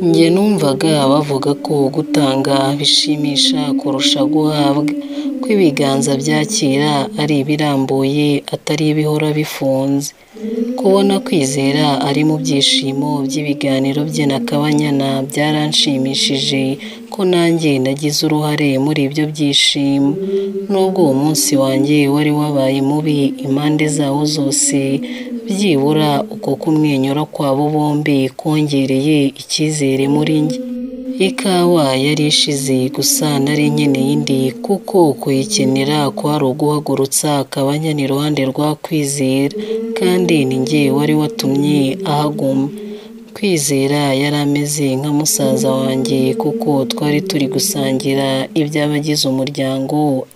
Njye numvaga bavuga ko gutanga bishimisha kurusha guhabwa, ko ibiganza byakira ari ibirambuye atari ibihora bifunze, kubona kwizera ari mu byishimo by'ibiganiro bye na Kabanyana byaranshimishije ko nanjye nagize uruhare muri ibyo byishimo, nubwo uwo munsi wanjye wari wabaye mubi impande zawo zose, byibura uko kumwenyura kwabo bombi kongereye icyizere muri njye. Ikawa yari ishize gusa nari nkeneye indi kuko kuyikenera kwari uguhagurutsa Kabanyana iruhande rwa Kwizera kandi ni njye wari watumye ahaguma. Kwizera yari ameze nka musaza wanjye kuko twari turi gusangira iby'abagize umuryango,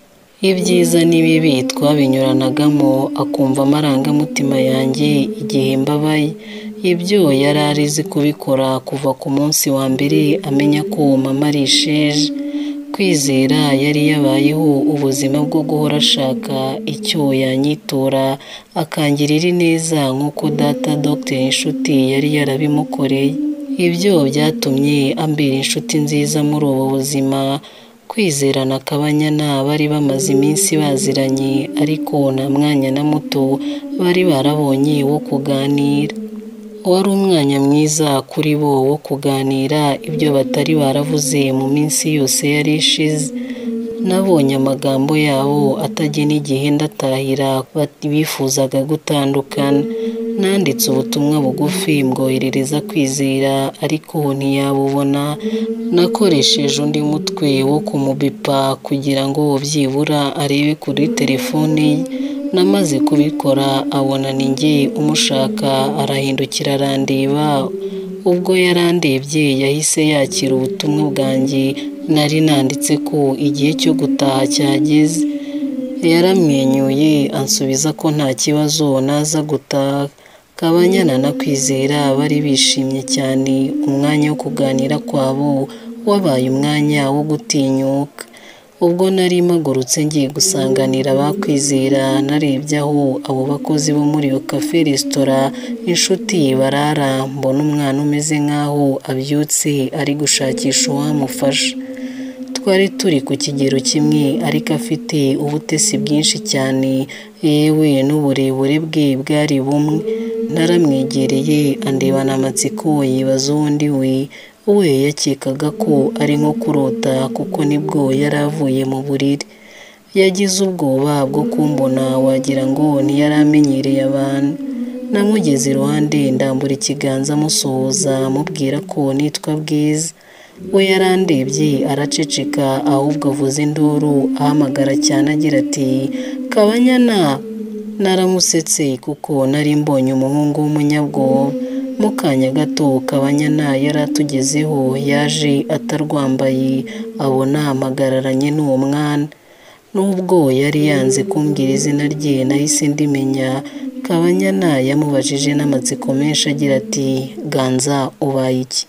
ibyiza n'ibibi twabinyuranagamo, akumva amarangamutima yanjye igihe mbabaye. Ibyo yari arizi kubikora kuva ku munsi wa mbere amenya ko mama ari isheja. Kwizera yari yabayeho ubuzima bwo guhora ashaka icyo yanyitura akangirira ineza nk'uko data Dr Nshuti yari yarabimukoreye. Ibyo byatumye ambera inshuti nziza muri ubu buzima. Kwizera na Kabanyana bari bamaze iminsi baziranye ariko nta mwanya na muto bari barabonye wo kuganira. Wari umwanya mwiza kuri bo wo kuganira ibyo batari baravuze mu minsi yose yari ishize. Nabonye amagambo yabo atagena igihe ndatahira bifuzaga gutandukana. Nanditse ubutumwa bugufi mbwoherereza Kwizera ariko ntiyabubona, nakoresheje undi mutwe wo kumubipa kugira ngo byibura arebe kuri telefone ye. Namaze kubikora abona ni njye umushaka arahindukira arandeba, ubwo yarandebye yahise yakira ubutumwa bwanjye nari nanditse ko igihe cyo gutaha cyageze. Yaramwenyuye ansubiza ko nta kibazo naza gutaha. Kabanyana na Kwizera bari bishimye cyane, umwanya wo kuganira kwabo wabaye umwanya wo gutinyuka. Ubwo nari mpagurutse ngiye gusanganira ba Kwizera narebye aho abo bakozi bo muri iyo cafe resitora inshuti barara mbona umwana umeze nkaho abyutse ari gushakisha uwamufasha. Twari turi ku kigero kimwe ariko afite ubutesi bwinshi cyane yewe n'uburebure bwe bwari bumwe. Naramwegereye andebana amatsiko yibaza uwo ndi we, we yakekaga ko ari nko kurota kuko nibwo yari avuye mu buriri. Yagize ubwoba bwo kumbona wagira ngo ntiyari amenyereye abantu. Namugeze iruhande ndambura ikiganza musuhuza mubwira ko nitwa Bwiza. We yarandebye araceceka ahubwo avuza induru ahamagara cyane agira ati "Kabanyana!" Naramusetse kuko nari mbonye umuhungu w'umunyabwoba. Mu kanya gato Kabanyana yari atugezeho yaje atarwambaye abona mpagararanye n'uwo mwana. Nubwo yari yanze kumbwira izina rye nahise ndimenya, Kabanyana yamubajije n'amatsiko menshi agira ati "Ganza ubaye iki?"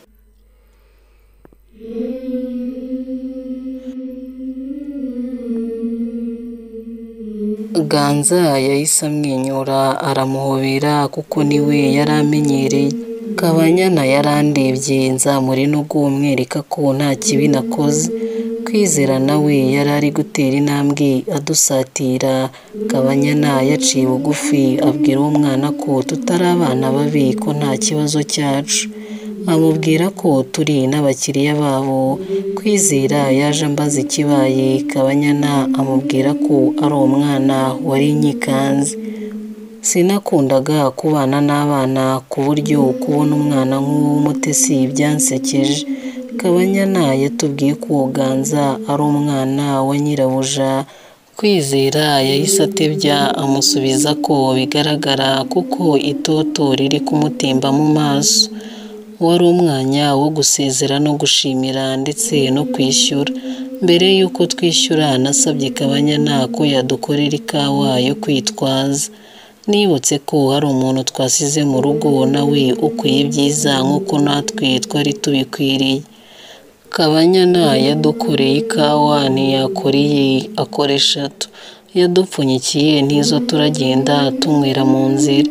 Ganza yahise amwenyura aramuhobera kuko niwe yari amenyereye. Kabanyana yarandebye nzamura intugu mwereka ko nta kibi nakoze. Kwizera nawe yari ari gutera intambwe adusatira, Kabanyana yaciye bugufi abwira uwo mwana ko tutari abana babi ko nta kibazo cyacu. Amubwira ko turi n'abakiriya babo. Kwizera yaje ambaza ikibaye, Kabanyana amubwira ko ari umwana wari inyikanze. Sinakundaga kubana n'abana ku buryo kubona umwana nk'uw'umutesi byansekeje. Kabanyana yatubwiye ko Ganza ari umwana wa nyirabuja. Kwizera yahise atebya amusubiza ko bigaragara kuko itoto riri kumutemba mu maso. Wari umwanya wo gusezera no gushimira ndetse no kwishyura. Mbere y'uko twishyura nasabye Kabanyana ko yadukorera ikawa yo kwitwaza. Nibutse ko hari umuntu twasize mu rugo nawe ukwiye ibyiza nk'uko natwe twari tubikwiriye. Kabanyana yadukoreye ikawa ntiyakora iye akora eshatu. Yadupfunyikiye n'izo turagenda tunywera mu nzira.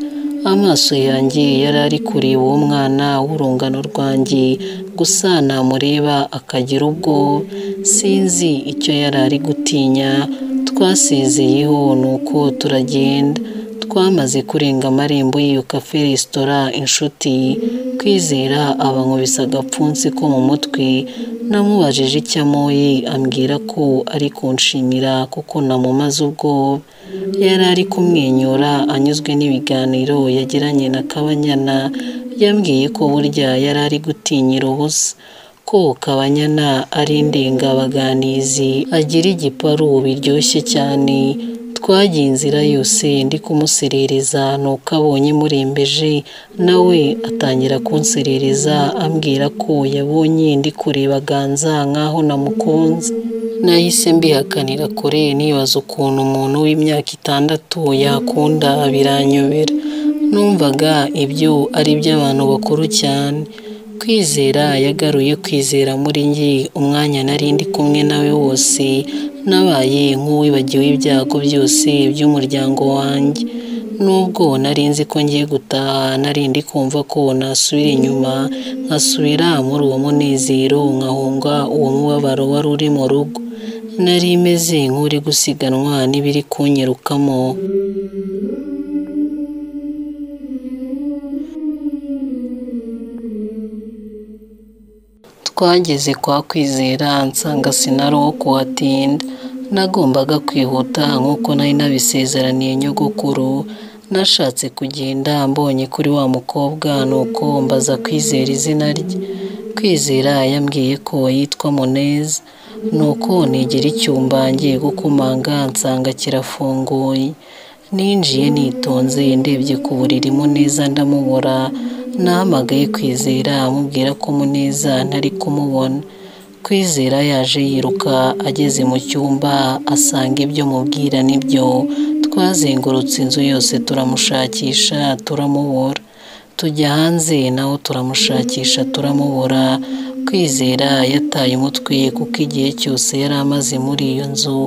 Amaso yanjye yari ari kureba uwo mwana w'urungano rwanjye gusa namureba akagira ubwoba sinzi icyo yari ari gutinya twasezeyeho nuko turagenda twamaze kurenga amarembo y'iyo kafe resitora inshuti kwizera abankubise agapfunsi ko mu mutwe namubajije icyo amoye ambwira ko ari kunshimira kuko namumaze ubwoba yari ari kumwenyura anyuzwe n'ibiganiro yagiranye na kabanyana yambwiye ko burya yari ari gutinyira ubusa ko kabanyana ari indengabaganizi agira igiparu biryoshye cyane twagiye inzira yose ndi kumuserereza nuko abonye murembeje nawe atangira kunserereza ambwira ko yabonye ndi kureba ganza nk'aho namukunze nahise mbihakanira kure nibaza ukuntu umuntu w'imyaka itandatu yakunda biranyobera numvaga ibyo ari iby'abantu bakuru cyane kwizera yagaruye kwizera muri njye umwanya nari ndi kumwe nawe wose nabaye nk'uwibagiwe ibyago byose by'umuryango wanjye nubwo nari nzi ko ngiye gutaha nari ndi kumva ko nasubira inyuma nkasubira muri uwo munezero nkahunga uwo mubabaro wari uri mu rugo nari meze nk'uri gusiganwa n'ibiri kunyirukamo twageze kwa kwizera nsanga sinari uwo kuhatinda nagombaga kwihuta nk'uko nari nabisezeraniye nyogokuru nashatse kugenda mbonye kuri wa mukobwa nuko mbaza kwizera izina rye kwizera yambwiye ko yitwa muneza nuko negera icyumba ngiye gukomanga nsanga kirafunguye ninjiye nitonze ndebye ku buriri muneza ndamubura nahamagaye kwizera amubwira ko muneza ntari kumubona kwizera yaje yiruka ageze mu cyumba asanga ibyo mubwira nibyo twazengurutse inzu yose turamushakisha turamubura tujya hanze naho turamushakisha turamubura kwizera yataye umutwe kuko igihe cyose yari amaze muri iyo nzu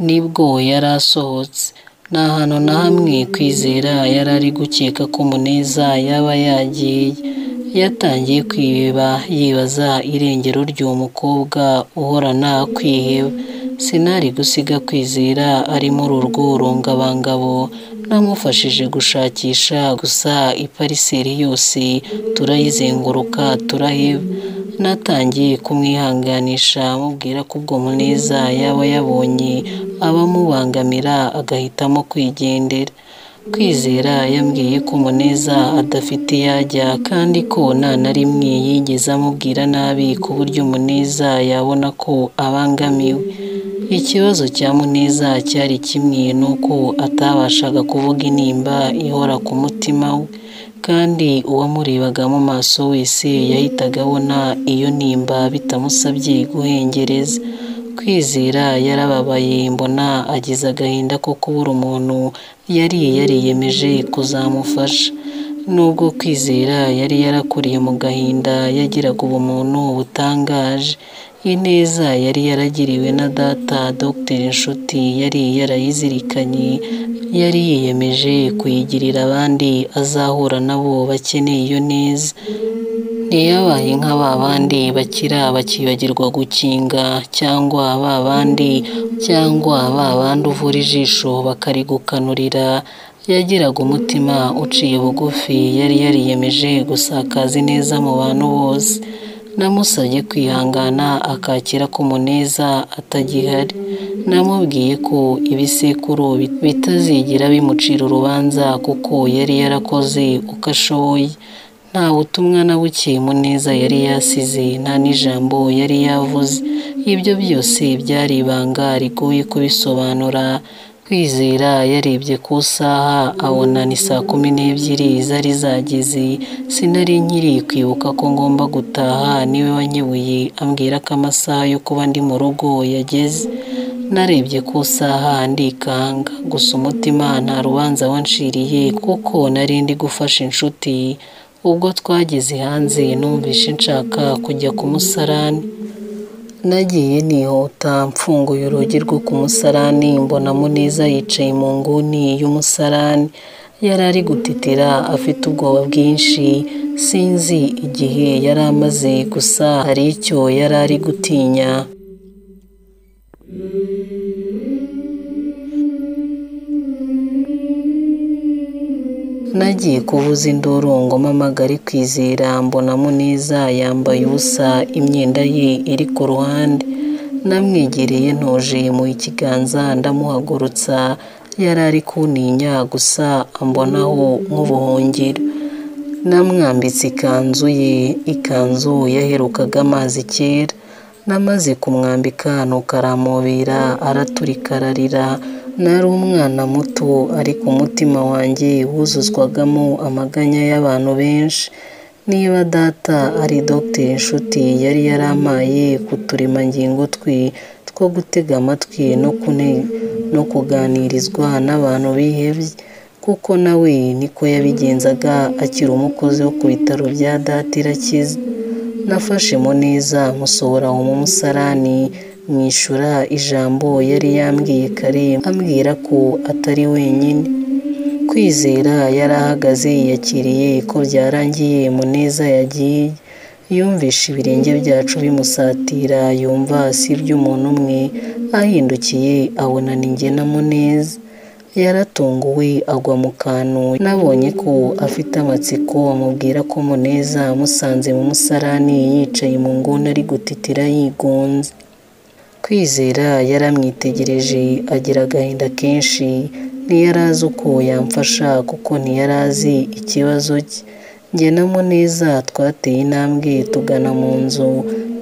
nibwo yari asohotse nta hantu na hamwe kwizera yari ari gukeka ko muneza yaba yagiye yatangiye kwiheba yibaza irengero ry'uwo mukobwa uhorana kwiheba sinari gusiga kwizera ari muri urwo rungabangabo namufashije gushakisha gusa ipariseri yose turayizenguruka turaheba natangiye kumwihanganisha amubwira ko ubwo muneza yaba yabonye abamubangamira agahitamo kwigendera kwizera yambwiye ko muneza adafite yajya kandi ko nta na rimwe yigeze amubwira nabi ku buryo muneza yabona ko abangamiwe ikibazo cya muneza cyari kimwe nuko atabashaga kuvuga intimba ihora ku mutima we kandi uwamurebaga mu maso wese yahitaga abona iyo nimba bitamusabye guhengereza kwizera yarababaye mbona agize agahinda ko kubura umuntu yari yariyemeje kuzamufasha nubwo kwizera yari yarakuriye mu gahinda yagiraga ubumuntu butangaje ineza yari yaragiriwe na data Dr inshuti yari yarayizirikanye yari yiyemeje kuyigirira abandi azahura nabo bakeneye iyo neza ntiyabaye nka ba bandi bakira bakibagirwa gukinga cyangwa ba bandi cyangwa ba bandi uvura ijisho bakarigukanurira yagiraga umutima uciye bugufi yari yariyemeje gusakaza ineza mu bantu bose namusabye kwihangana akakira ko muneza atagihari namubwiye ko ibisekuru bitazigera bimucira urubanza kuko yari yarakoze uko ashoboye nta butumwa na buke muneza yari yasize nta n'ijambo yari yavuze ibyo byose byari ibanga rigoye kubisobanura kwizera yarebye ku isaha abona ni saa kumi n'ebyiri zari zageze sinari nkiri kwibuka ko ngomba gutaha niwe wanyebuye ambwira ko amasaha yo kuba ndi mu rugo yageze narebye ku isaha ndikanga gusa umutima nta rubanza wanshiriye kuko nari ndi gufasha inshuti ubwo twageze hanze numvishe nshaka kujya ku musarani nagiye nihuta mfunguye urugi rwo ku musarani mbona muneza yicaye mu nguni y'umusarani yari ari gutitira afite ubwoba bwinshi sinzi igihe yari amaze gusa hari icyo yari ari gutinya nagiye kuvuza induru ngoma amagari kwizera mbona muneza yambaye ubusa imyenda ye iri ku ruhande namwegereye ntoje mu ikiganza ndamuhagurutsa yari ari kuntinya gusa ambonaho nk'ubuhungiro namwambitse ikanzu ye ikanzu yaherukaga amazi kera namaze kumwambika nuko aramubira araturika ararira nari umwana muto ariko umutima wanjye wuzuzwagamo amaganya y'abantu benshi niba data ari dogiteri inshuti yari yaramaye ku turemangingo twe two gutega amatwi no kuganirizwa n'abantu bihebye kuko nawe niko yabigenzaga akiri umukozi wo ku bitaro bya data irakize nafashe muneza musohora mu musarani mwishyura ijambo yari yambwiye kare ambwira ko atari wenyine kwizera yari ahagaze yakiriye ko byarangiye muneza yagiye yumvisha ibirenge byacu bimusatira yumva si iby'umuntu umwe ahindukiye abona ninjye na muneza yaratunguwe agwa mu kantu nabonye ko afite amatsiko amubwira ko muneza amusanze mu musarani yicaye mu nguni ari gutitira yigunze kwizera yaramwitegereje agira agahinda kenshi ntiyari azi uko yamfasha kuko ntiyari azi ikibazo cye njye na muneza twateye intambwe tugana mu nzu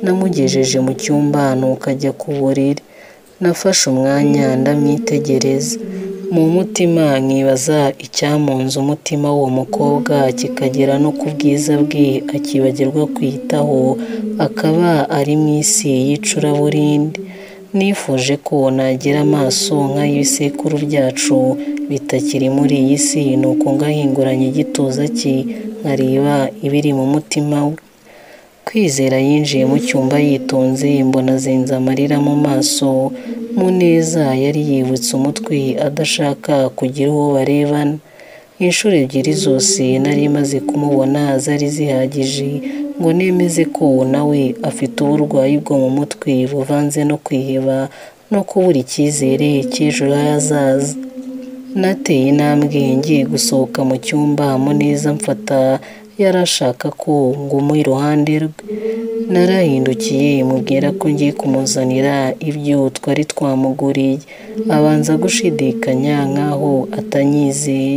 namugejeje mu cyumba nuko ajya ku buriri nafashe umwanya ndamwitegereza mu mutima nkibaza icyamunze umutima w'uwo mukobwa kikagera no ku bwiza bwe akibagirwa kwiyitaho akaba ari mu isi y'icuraburindi nifuje ko nagira amaso nk'ay'ibisekuru byacu bitakiri muri iyi si ni uko ngahinguranye igituza cye nkareba ibiri mu mutima we kwizera yinjiye mu cyumba yitonze mbona azinze amarira mu maso muneza yari yibutse umutwe adashaka kugira uwo barebana inshuro ebyiri zose nari maze kumubona zari zihagije ngo nemeze ko nawe afite uburwayi bwo mu mutwe buvanze no kwiheba no kubura icyizere cy'ejo hazaza nateye intambwe ngiye gusohoka mu cyumba muneza mfata yari ashaka ko nguma iruhande rwe narahindukiye mubwira ko ngiye kumuzanira ibyo twari twamuguriye abanza gushidikanya nk'aho atanyizeye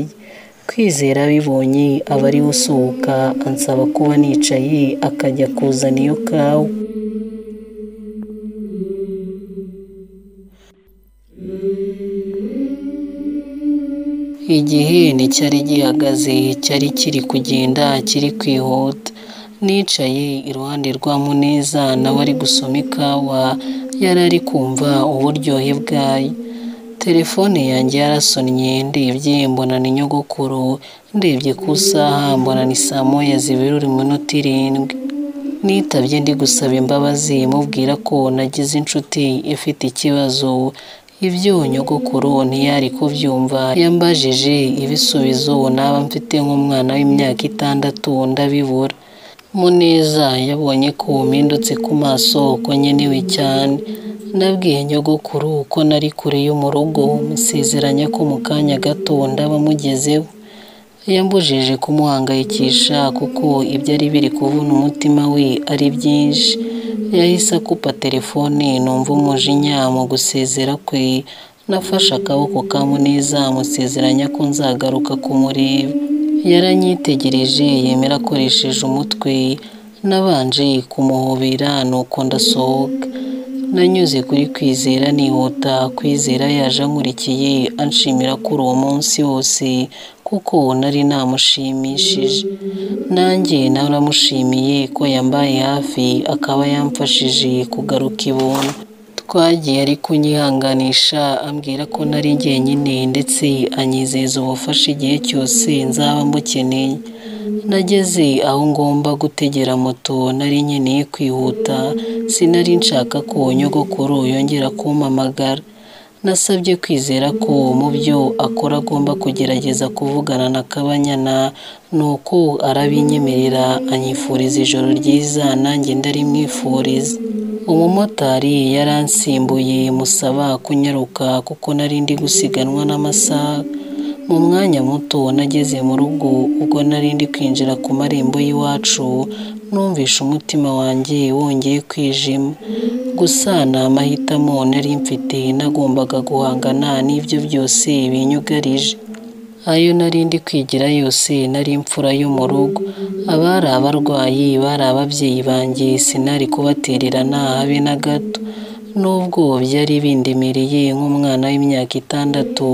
kwizera abibonye aba ari usohoka ansaba kuba nicaye akajya kuzana iyo kawa igihe nticyari gihagaze cyari kiri kugenda kiri kwihuta nicaye iruhande rwa muneza nawe ari gusoma ikawa yari ari kumva uburyohe bwayo telefone yanjye yarasonnye ndebye mbona ni nyogokuru ndebye ku isaha mbona ni saa moya zibirura iminota irindwi nitabye ndi gusaba imbabazi mubwira ko nagize inshuti ifite ikibazo ibyo nyogokuru ntiyari kubyumva yambajije ibisubizo naba mfite nk'umwana w'imyaka itandatu ndabibura muneza yabonye ko mpindutse ku maso ko nkenewe cyane nabwiye nyogokuru ko nari kure yo mu rugo musezeranya ko mu kanya gato ndaba mugezeho yambujije kumuhangayikisha kuko ibyo ari biri kuvuna umutima we ari byinshi yahise akupa telefone numva umujinya mu gusezera kwe nafashe akaboko ka muneza musezeranya ko nzagaruka kumureba yaranyitegereje yemera akoresheje umutwe nabanje kumuhobera nuko ndasohoka nanyuze kuri kwizera nihuta kwizera yaje ankurikiye anshimira kuri uwo munsi wose kuko nari namushimishije nanjye naramushimiye ko yambaye hafi akaba yamfashije kugaruka ibuntu twagiye ari kunyihanganisha ambwira ko nari jyenyine ndetse anyizeza ubufasha igihe cyose nzaba mbukeneye nageze aho ngomba gutegera moto nari nkeneye kwihuta sinari nshaka ko nyogokuru yongera kumpamagara nasabye kwizera ko mu byo akora agomba kugerageza kuvugana na Kabanyana nuko arabinyemerera anyifuriza ijoro ryiza nanjye ndarimwifuriza umumotari yaransimbuye musaba kunyaruka kuko nari ndi gusiganwa n'amasaha mu mwanya muto nageze mu rugo ubwo nari ndi kwinjira ku marembo y'iwacu numvishe umutima wanjye wongeye kwijima gusa ni amahitamo nari mfite nagombaga guhangana n'ibyo byose binyugarije ayo nari ndi kwigira yose nari imfura yo mu rugo abari abarwayi bari ababyeyi banjye sinari kubatererana habe na gato nubwo byari bindemereye nk'umwana w'imyaka itandatu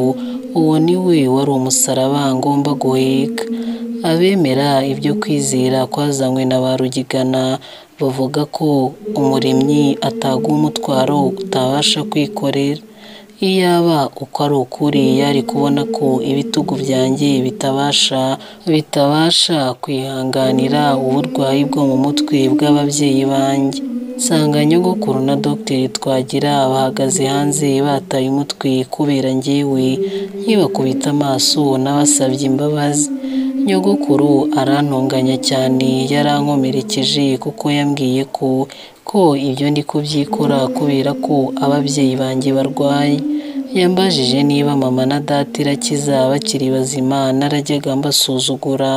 uwo ni we wari umusaraba ngomba guheka abemera ibyo kwizera kwazanywe na ba rugigana bavuga ko umuremyi ataguha umutwaro utabasha kwikorera iyaba uko ari ukuri yari kubona ko ibitugu byanjye bitabasha bitabasha kwihanganira uburwayi bwo mu mutwe bw'ababyeyi banjye nsanga nyogokuru na dogiteri twagira bahagaze hanze bataye umutwe kubera njyewe nkibakubita amaso n'abasabye imbabazi nyogokuru arantunganya cyane yarankomerekeje kuko yambwiye ko ko ibyo ndi kubyikora kubera ko ababyeyi banjye barwaye yambajije niba mama na data irakiza bakiri bazima narajyaga mbasuzugura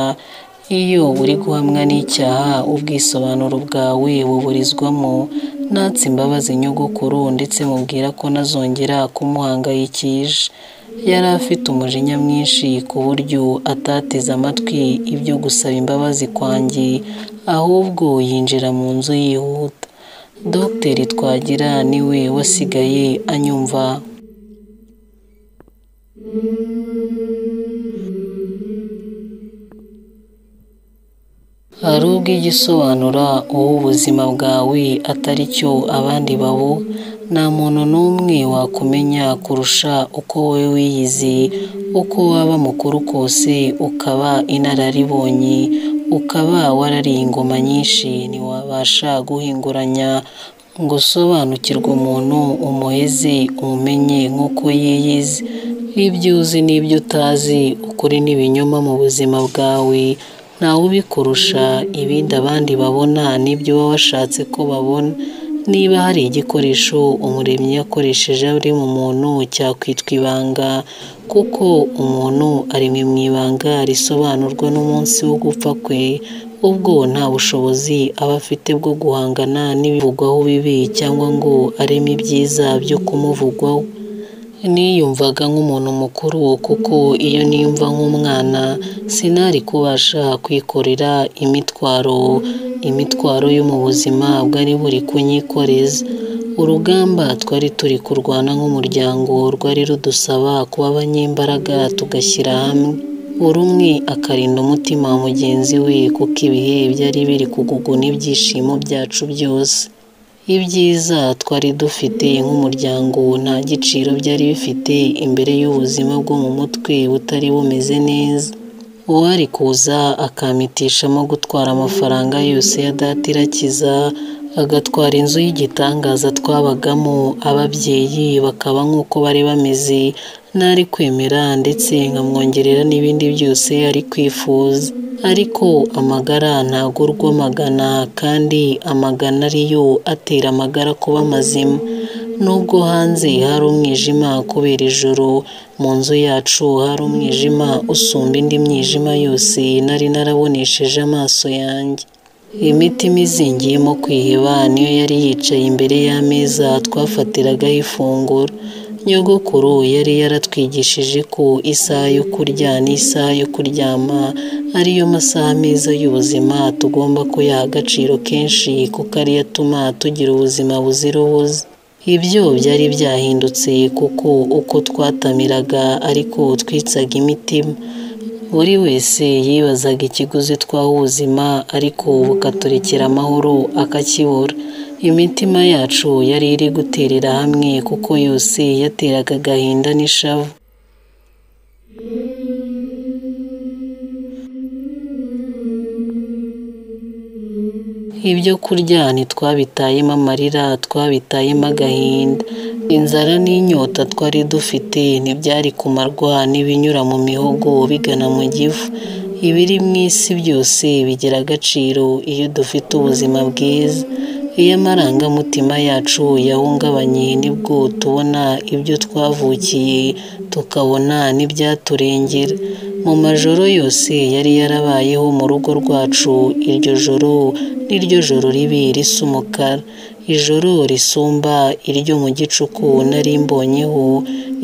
iyo uri guhamwa n'icyaha ubwisobanuro bwawe buburizwamo natse imbabazi nyogokuru ndetse mubwira ko nazongera kumuhangayikisha yari afite umujinya mwinshi ku buryo atateze amatwi ibyo gusaba imbabazi kwanjye ahubwo yinjira mu nzu yihuta dogiteri twagira niwe wasigaye anyumva hari ubwo igisobanura uwo ubuzima bwawe atari cyo abandi babo nta muntu n'umwe wakumenya kurusha uko wowe wiyizi uko waba mukuru kose ukaba inararibonye ukaba warariye ingoma nyinshi ntiwabasha guhinguranya ngo usobanukirwe umuntu umuheze umumenye nk'uko yiyizi ibyo uzi n'ibyo utazi ukuri n'ibinyoma mu buzima bwawe ntawe ubikurusha ibindi abandi babona n'ibyo baba washatse ko babona niba hari igikoresho umuremyi yakoresheje ari mu muntu cyakwitwa ibanga kuko umuntu ari mu ibanga risobanurwa n'umunsi wo gupfa kwe ubwo nta bushobozi aba afite bwo guhangana n'ibivugwaho bibi cyangwa ngo areme ibyiza byo kumuvugwaho niyumvaga nk'umuntu mukuru kuko iyo niyumva nk'umwana sinari kubasha kwikorera imitwaro imitwaro yo mu buzima bwari buri kunyikoreza urugamba twari turi kurwana nk'umuryango rwari rudusaba kuba abanyembaraga tugashyira hamwe buri umwe akarinda umutima wa mugenzi we kuko ibihe byari biri kuguguna ibyishimo byacu byose ibyiza twari dufite nk'umuryango nta giciro byari bifite imbere y'ubuzima bwo mu mutwe butari bumeze neza uwari kuza akamitishamo gutwara amafaranga yose ya data irakiza agatwara inzu y'igitangaza twabagamo ababyeyi bakaba nk'uko bari bameze nari kwemera ndetse nkamwongerera n'ibindi byose yari kwifuza ariko amagara ntago urwa amagana kandi amagana ariyo atera amagara kuba mazima nubwo hanze hari umwijima kubera ijoro mu nzu yacu hari umwijima usumba indi mwijima yose nari narabonesheje amaso yanjye imitima izingiyemo kwiheba niyo yari yicaye imbere y'ameza twafatiragaho ifunguro nyogokuru yari yaratwigishije ko isaha yo kurya n'isaha yo kuryama ariyo masaha meza y'ubuzima tugomba kuyaha agaciro kenshi kuko ariyo atuma tugira ubuzima buzira ubuze ibyo byari byahindutse kuko uko twatamiraga ariko twitsaga imitima buri wese yibazaga ikiguzi twaha ubuzima ariko bukaturekera amahoro akakibura imitima yacu yari iri guterera hamwe kuko yose yateraga agahinda n'ishavu ibyo kurya ntitwabitayemo amarira twabitayemo agahinda inzara n'inyota twari dufite ntibyari kumarwa n'ibinyura mu mihogo bigana mu gifu ibiri mu isi byose bigira agaciro iyo dufite ubuzima bwiza iyo amarangamutima yacu yahungabanye nibwo tubona ibyo twavukiye tukabona n'ibyaturengera mu majoro yose yari yarabayeho mu rugo rwacu iryo joro n'iryo joro ribi risa umukara ijoro risumba iryo mu gicuku nari mbonyeho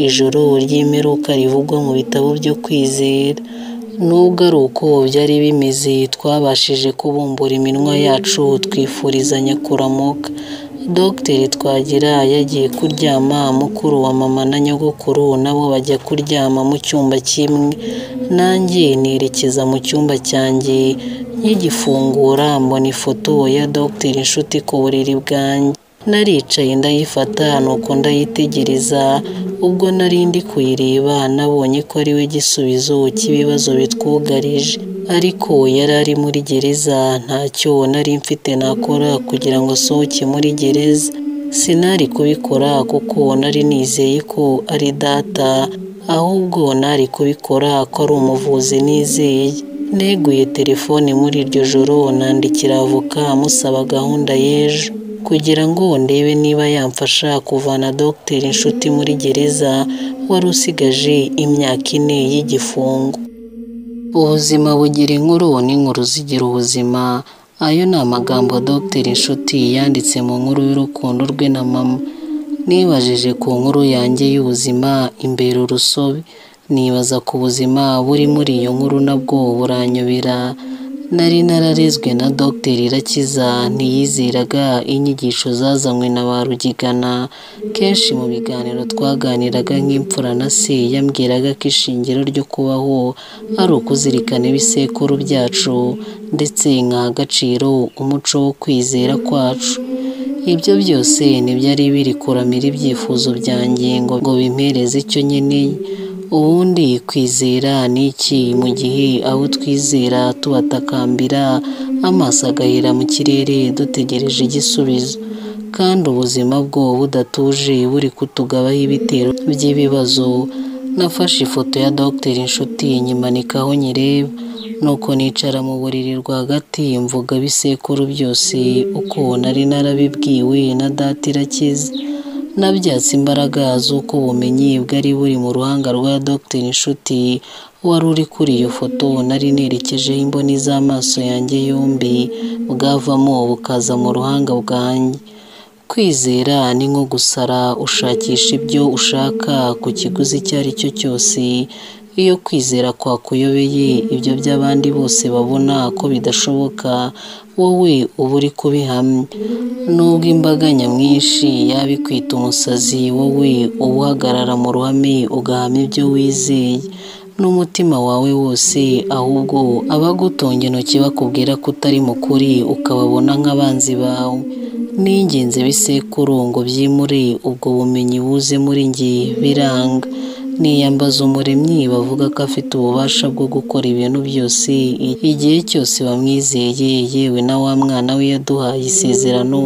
ijoro ry'imperuka rivugwa mu bitabo byo kwizera nubwo ari uko byari bimeze twabashije kubumbura iminwa yacu twifurizanya kuramuka dogiteri twagira yagiye kuryama mukuru wa mama na nyogokuru nabo bajya kuryama mu cyumba kimwe nanjye nerekeza mu cyumba cyanjye nkigifungura mbona ifoto ya dogiteri inshuti ku buriri bwanjye naricaye ndayifata nuko ndayitegereza ubwo nari ndi kuyireba nabonye ko ari we gisubizo cy'ibibazo bitwugarije ariko yari ari muri gereza ntacyo nari mfite nakora kugira ngo asohoke muri gereza sinari kubikora kuko nari nizeye ko ari data ahubwo nari kubikora ko ari umuvuzi nizeye neguye telefone muri iryo joro nandikira avoka musaba gahunda y'ejo kugira ngo ndebe niba yamfasha kuvana dogiteri inshuti muri gereza wari usigaje imyaka ine y'igifungo ubuzima bugira inkuru n'inkuru zigira ubuzima ayo ni amagambo dogiteri inshuti yanditse mu nkuru y'urukundo rwe na mama nibajije ku nkuru yanjye y'ubuzima imbere urusobe nibaza ku buzima buri muri iyo nkuru nabwo buranyobera nari nararezwe na dogiteri irakiza ntiyizeraga inyigisho zazanywe na ba rugigana kenshi mu biganiro twaganiraga nk'imfura na se yambwiraga ko ishingiro ryo kubaho ari ukuzirikana ibisekuru byacu ndetse nkaha agaciro umuco wo kwizera kwacu ibyo byose ntibyari biri kuramira ibyifuzo byanjye ngo bimpereze icyo nkeneye ubundi kwizera ni iki mu gihe abo twizera tubatakambira amaso agahera mu kirere dutegereje igisubizo kandi ubuzima bwo budatuje buri kutugabaho ibitero by'ibibazo nafashe ifoto ya dogiteri inshuti nyimanikaho nyireba nuko nicara mu buriri rwagati mvuga ibisekuru byose uko nari narabibwiwe na data irakiza nabyatse imbaraga z'uko ubumenyi bwari buri mu ruhanga rwa dogiteri inshuti wari uri kuri iyo foto nari nerekejeho imboni z'amaso yanjye yombi bwavamo bukaza mu ruhanga bwanjye kwizera ni nko gusara ushakisha ibyo ushaka ku kiguzi icyo ari cyo cyose iyo kwizera kwakuyobeye ibyo by'abandi bose babona ko bidashoboka wowe uba uri kubihamya nubwo imbaga nyamwinshi yaba ikwita umusazi wowe uba uhagarara mu ruhame ugahamya ibyo wizeye n'umutima wawe wose ahubwo abagutunga intoki bakubwira ko utari mukuri ukababona nk'abanzi bawe ni ingenzi bisekuru ngo byimure ubwo bumenyi buze muri njye biranga niyambaza umuremyi bavuga ko afite ububasha bwo gukora ibintu byose igihe cyose bamwizeye yewe na wa mwana we yaduhaye isezerano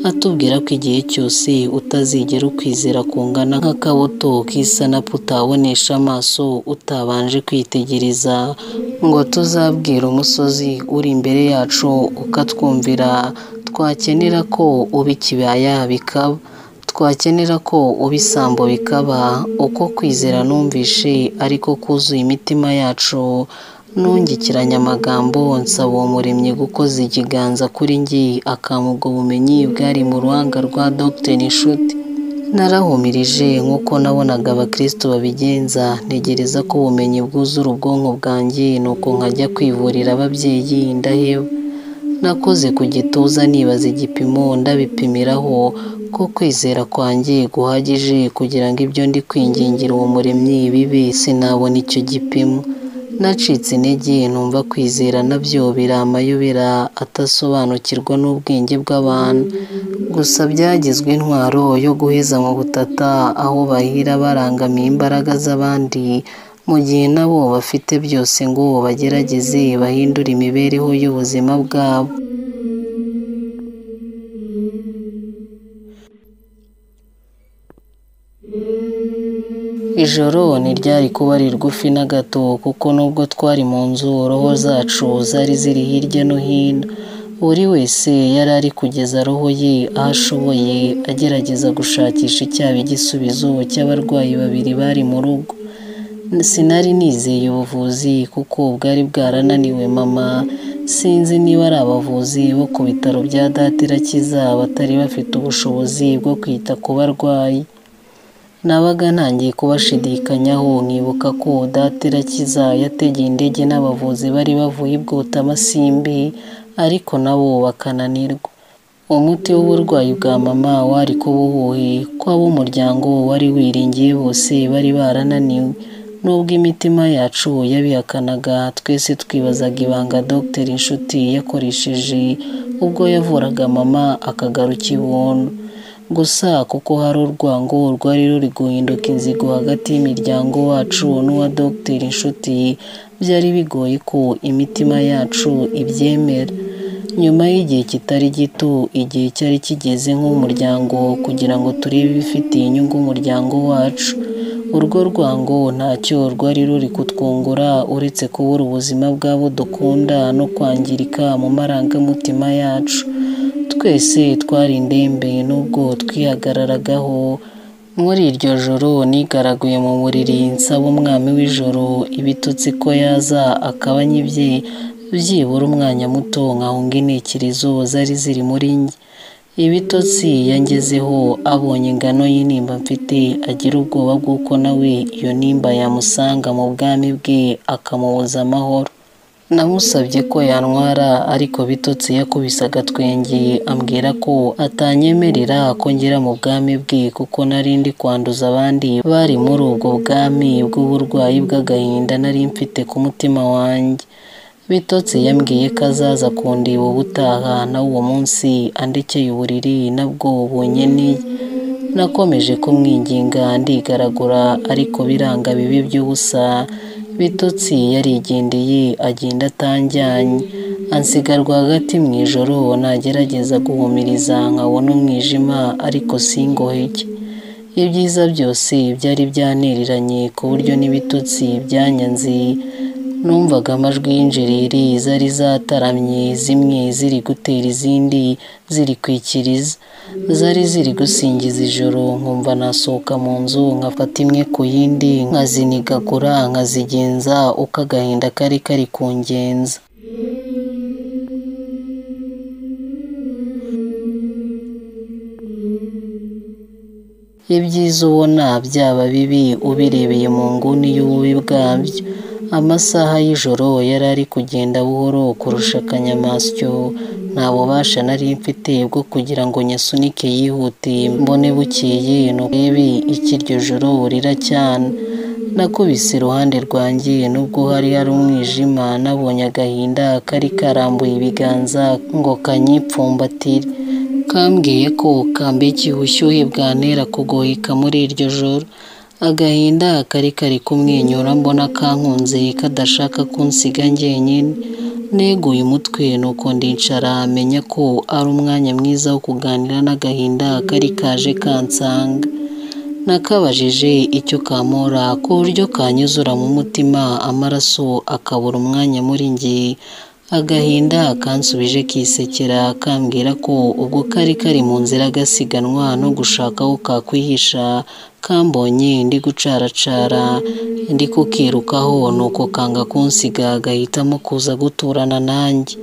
atubwira ko igihe cyose utazigera ukwizera kungana nk'akabuto k'isanapu utabonesha amaso utabanje kwitegereza ngo tuzabwire umusozi uri imbere yacu ukatwumvira twakenera ko uba ikibaya bikaba twakenera ko uba isambo bikaba uko kwizera numvishe ariko kuzuye imitima yacu nungikiranya amagambo nsaba uwo muremyi gukoza ikiganza kuri ngi akampa ubwo bumenyi bwari mu ruhanga rwa dogiteri inshuti narahumirije nk'uko nabonaga abakristo babigenza ntegereza ko ubumenyi bwuzura ubwonko bwanjye nuko nkajya kwivurira ababyeyi ndaheba nakoze ku gituza nibaza igipimo ndabipimiraho ko kwizera kwanjye guhagije kugira ngo ibyo ndi kwingingira uwo muremyi bibe sinabona icyo gipimo nacitse intege numva kwizera nabyo biramayobera atasobanukirwa n'ubwenge bw'abantu gusa byagizwe intwaro yo guheza mu butata aho bahira barangamiye imbaraga z'abandi mu gihe nabo bafite byose ngo bagerageze bahindure imibereho y'ubuzima bwabo ijoro ntiryari kuba rigufi na gato kuko nubwo twari mu nzu roho zacu zari ziri hirya no hino buri wese yari ari kugeza roho ye aho ashoboye agerageza gushakisha icyaba igisubizo cy'abarwayi babiri bari mu rugo sinari nizeye ubuvuzi kuko bwari bwarananiwe mama sinzi niba ari abavuzi bo ku bitaro bya data irakiza batari bafite ubushobozi bwo kwita ku barwayi nabaga ntangiye kubashidikanyaho nkibuka ko data irakiza yategeye indege n'abavuzi bari bavuye i bwotamasimbi ariko nabo bakananirwa umuti w'uburwayi bwa mama wari kuba uhuye ko ab'umuryango wari wiringiye bose bari barananiwe nubwo imitima yacu yabihakanaga twese twibazaga ibanga Dr inshuti yakoresheje ubwo yavuraga mama akagaruka ibondo gusa kuko hari urwango rwari ruri guhinduka inzigo hagati y'imiryango wacu n'uwa Dr inshuti byari bigoye ko imitima yacu ibyemera nyuma y'igihe kitari gito igihe cyari kigeze nk'umuryango kugira ngo turebe ibifitiye inyungu umuryango wacu urwo rwango ntacyo rwari ruri kutwungura uretse kubura ubuzima bw'abo dukunda no kwangirika mu marangamutima yacu twese twari indembe n'ubwo twihagararagaho muri iryo joro nigaraguye mu buriri nsaba umwami w'ijoro ibitutsi ko yaza akaba anyibye byibura umwanya muto nkahunga intekerezo zari ziri muri njye ibitotsi yangezeho abonye ingano y'intimba mfite agira ubwoba bw'uko nawe iyo nimba yamusanga mu bwami bwe akamubuza amahoro namusabye ko yantwara ariko bitotsi yakubise agatwenge ambwira ko atanyemerera ko ngera mu bwami bwe kuko nari ndi kwanduza abandi bari muri ubwo bwami bw'uburwayi bw'agahinda nari mfite ku mutima wanjye bitotsi yambwiye ko azaza kundeba ubutaha na uwo munsi andekeye uburiri nabwo bunyene nakomeje kumwinginga ndigaragura ariko biranga bibi by'ubusa bitotsi yarigendeye agenda atanjyanye ansiga rwagati mu ijoro nagerageza guhumiriza nkabona umwijima ariko singoheke ibyiza byose byari byaneriranye ku buryo n'ibitotsi byanyanze numvaga amajwi y'injereri zari zataramye zimwe ziri gutera izindi zirikwikiriza zari ziri gusingiza ijoro nkumva nasohoka mu nzu nkafata imwe ku yindi nkazinigagura nkazigenza uko agahinda kari kari kungenza ibyiza ubona byaba bibi ubirebeye mu nguni y'ububi bwabyo amasaha y'ijoro yari ari kugenda buhoro kurusha akanyamasyo nta bubasha nari mfite bwo kugira ngo nyasunike yihute mbone bukeye n'urebe ikiryo joro rira cyane nakubise iruhande rwanjye nubwo hari hari umwijima nabonye agahinda kari karambuye ibiganza ngo kanyipfumbatire kambwiye ko kambekeye ubushyuhe bwantera kugoheka muri iryo joro agahinda kari kari kumwenyura mbona kankunze kadashaka kunsiga njyenyine neguye umutwe nuko ndicara menya ko ari umwanya mwiza wo kuganira n'agahinda kari kaje kansanga nakabajije icyo kamora ku buryo kanyuzura mu mutima amaraso akabura umwanya muri njye agahinda kansubije kisekera kambwira ko ubwo kari kari mu nzira gasiganwa no gushaka aho kakwihisha kambonye ndi gucaracara ndi kukirukaho nuko kanga kunsiga agahitamo kuza guturana nanjye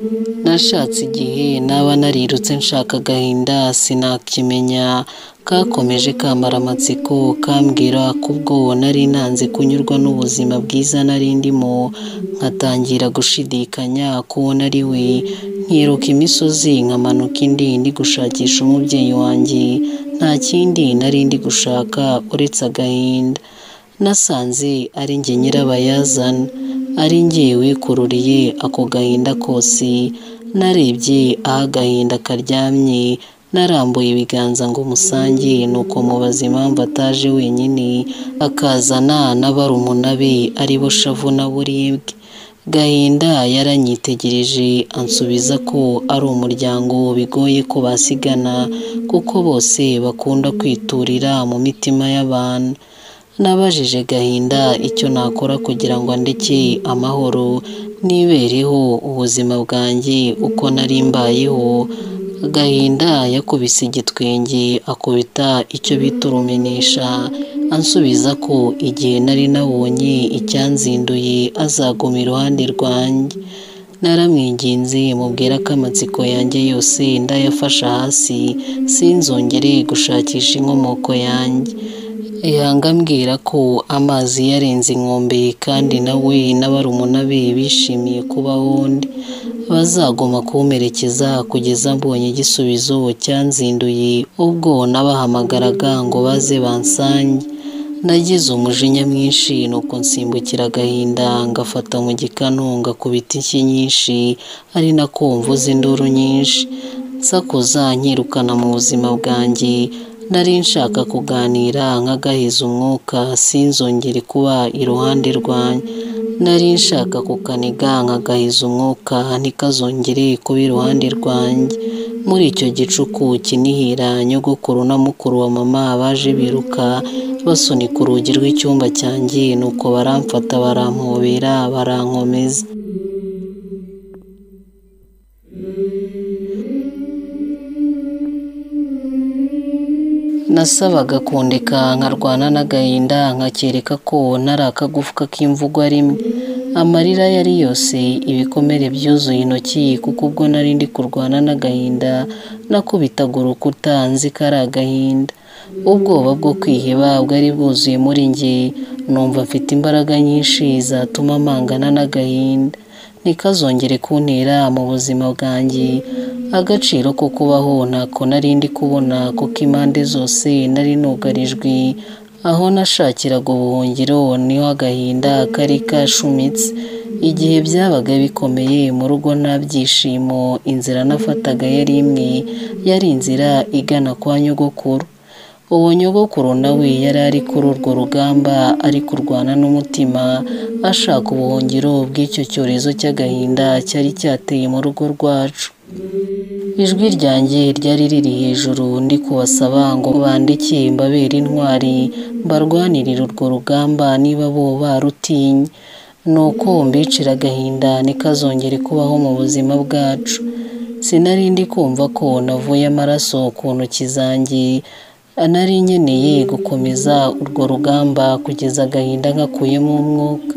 nashatse igihe naba narirutse nshaka agahinda sinakimenya kakomeje kamara amatsiko kambwira ko ubwo nari nanze kunyurwa n'ubuzima bwiza nari ndimo nkatangira gushidikanya kubona ari we nkiruka imisozi nkamanuka indi ndi gushakisha umubyeyi wanjye nta kindi nari ndi gushaka uretse agahinda nasanze ari njye nyirabayazana ari njye wikururiye ako gahinda kose narebye aho agahinda karyamye narambuye ibiganza ngo musange nuko mubaza impamvu ataje wenyine akazana n'abarumuna be aribo shavu na buribwe gahinda yaranyitegereje ansubiza ko ari umuryango bigoye ko basigana kuko bose bakunda kwiturira mu mitima y'abantu nabajije gahinda icyo nakora kugira ngo andeke amahoro nibereho ubuzima bwanjye uko nari mbayeho gahinda yakubise igitwenge akubita icyo bita urumenesha ansubiza ko igihe nari nabonye icyanzinduye azaguma iruhande rwanjye naramwinginze mubwira ko amatsiko yanjye yose ndayafasha hasi sinzongere gushakisha inkomoko yanjye yanga ambwira ko amazi yarenze inkombe kandi nawe n'abarumuna be bishimiye kubaho undi bazagoma kumperekeza kugeza mbonye igisubizo cyanzinduye ubwo nabahamagaraga ngo baze bansange nagize umujinya mwinshi nuko nsimbukira agahinda ngafata mu gikanu ngakubita inshyi nyinshi ari nako mvuze induru nyinshi nsakuza nkirukana mu buzima bwanjye nari nshaka kuganira nk'agahiza umwuka sinzongere kuba iruhande rwanjye nari nshaka kukaniga nkagahiza umwuka ntikazongere kuba iruhande rwanjye muri icyo gicuku kinihira nyogokuru na mukuru wa mama baje biruka basunika urugi rw'icyumba cyanjye nuko baramfata barampobera barankomeza nasabaga kundeka nkarwana n'agahinda nkakereka ko ntari akagufwa k'imvugo rimwe amarira yari yose ibikomere byuzuye intoki kuko ubwo nari ndi kurwana n'agahinda nakubitaga urukuta nzi ko ari agahinda ubwoba bwo kwiheba bwari bwuzuye muri njye numva mfite imbaraga nyinshi zatuma mpangana n'agahinda ntikazongere kuntera mu buzima bwanjye agaciro ko kubaho ntako nari ndi kubona kuko impande zose nari nugarijwe aho nashakiraga ubuhungiro niho agahinda kari kashumitse igihe byabaga bikomeye mu rugo nta byishimo inzira nafataga yari imwe yari inzira igana kwa nyogokuru uwo nyogokuru nawe yari ari kuri urwo rugamba ari kurwana n'umutima ashaka ubuhungiro bw'icyo cyorezo cy'agahinda cyari cyateye mu rugo rwacu ijwi ryanjye ryari riri hejuru ndi kubasaba ngo bandike mbabere intwari mbarwanirire urwo rugamba niba bo barutinye ni uko mbicira agahinda ntikazongere kubaho mu buzima bwacu sinari ndi kumva ko navuye amaraso ku ntoki zanjye anari nkeneye gukomeza urwo rugamba kugeza agahinda nkakuyemo umwuka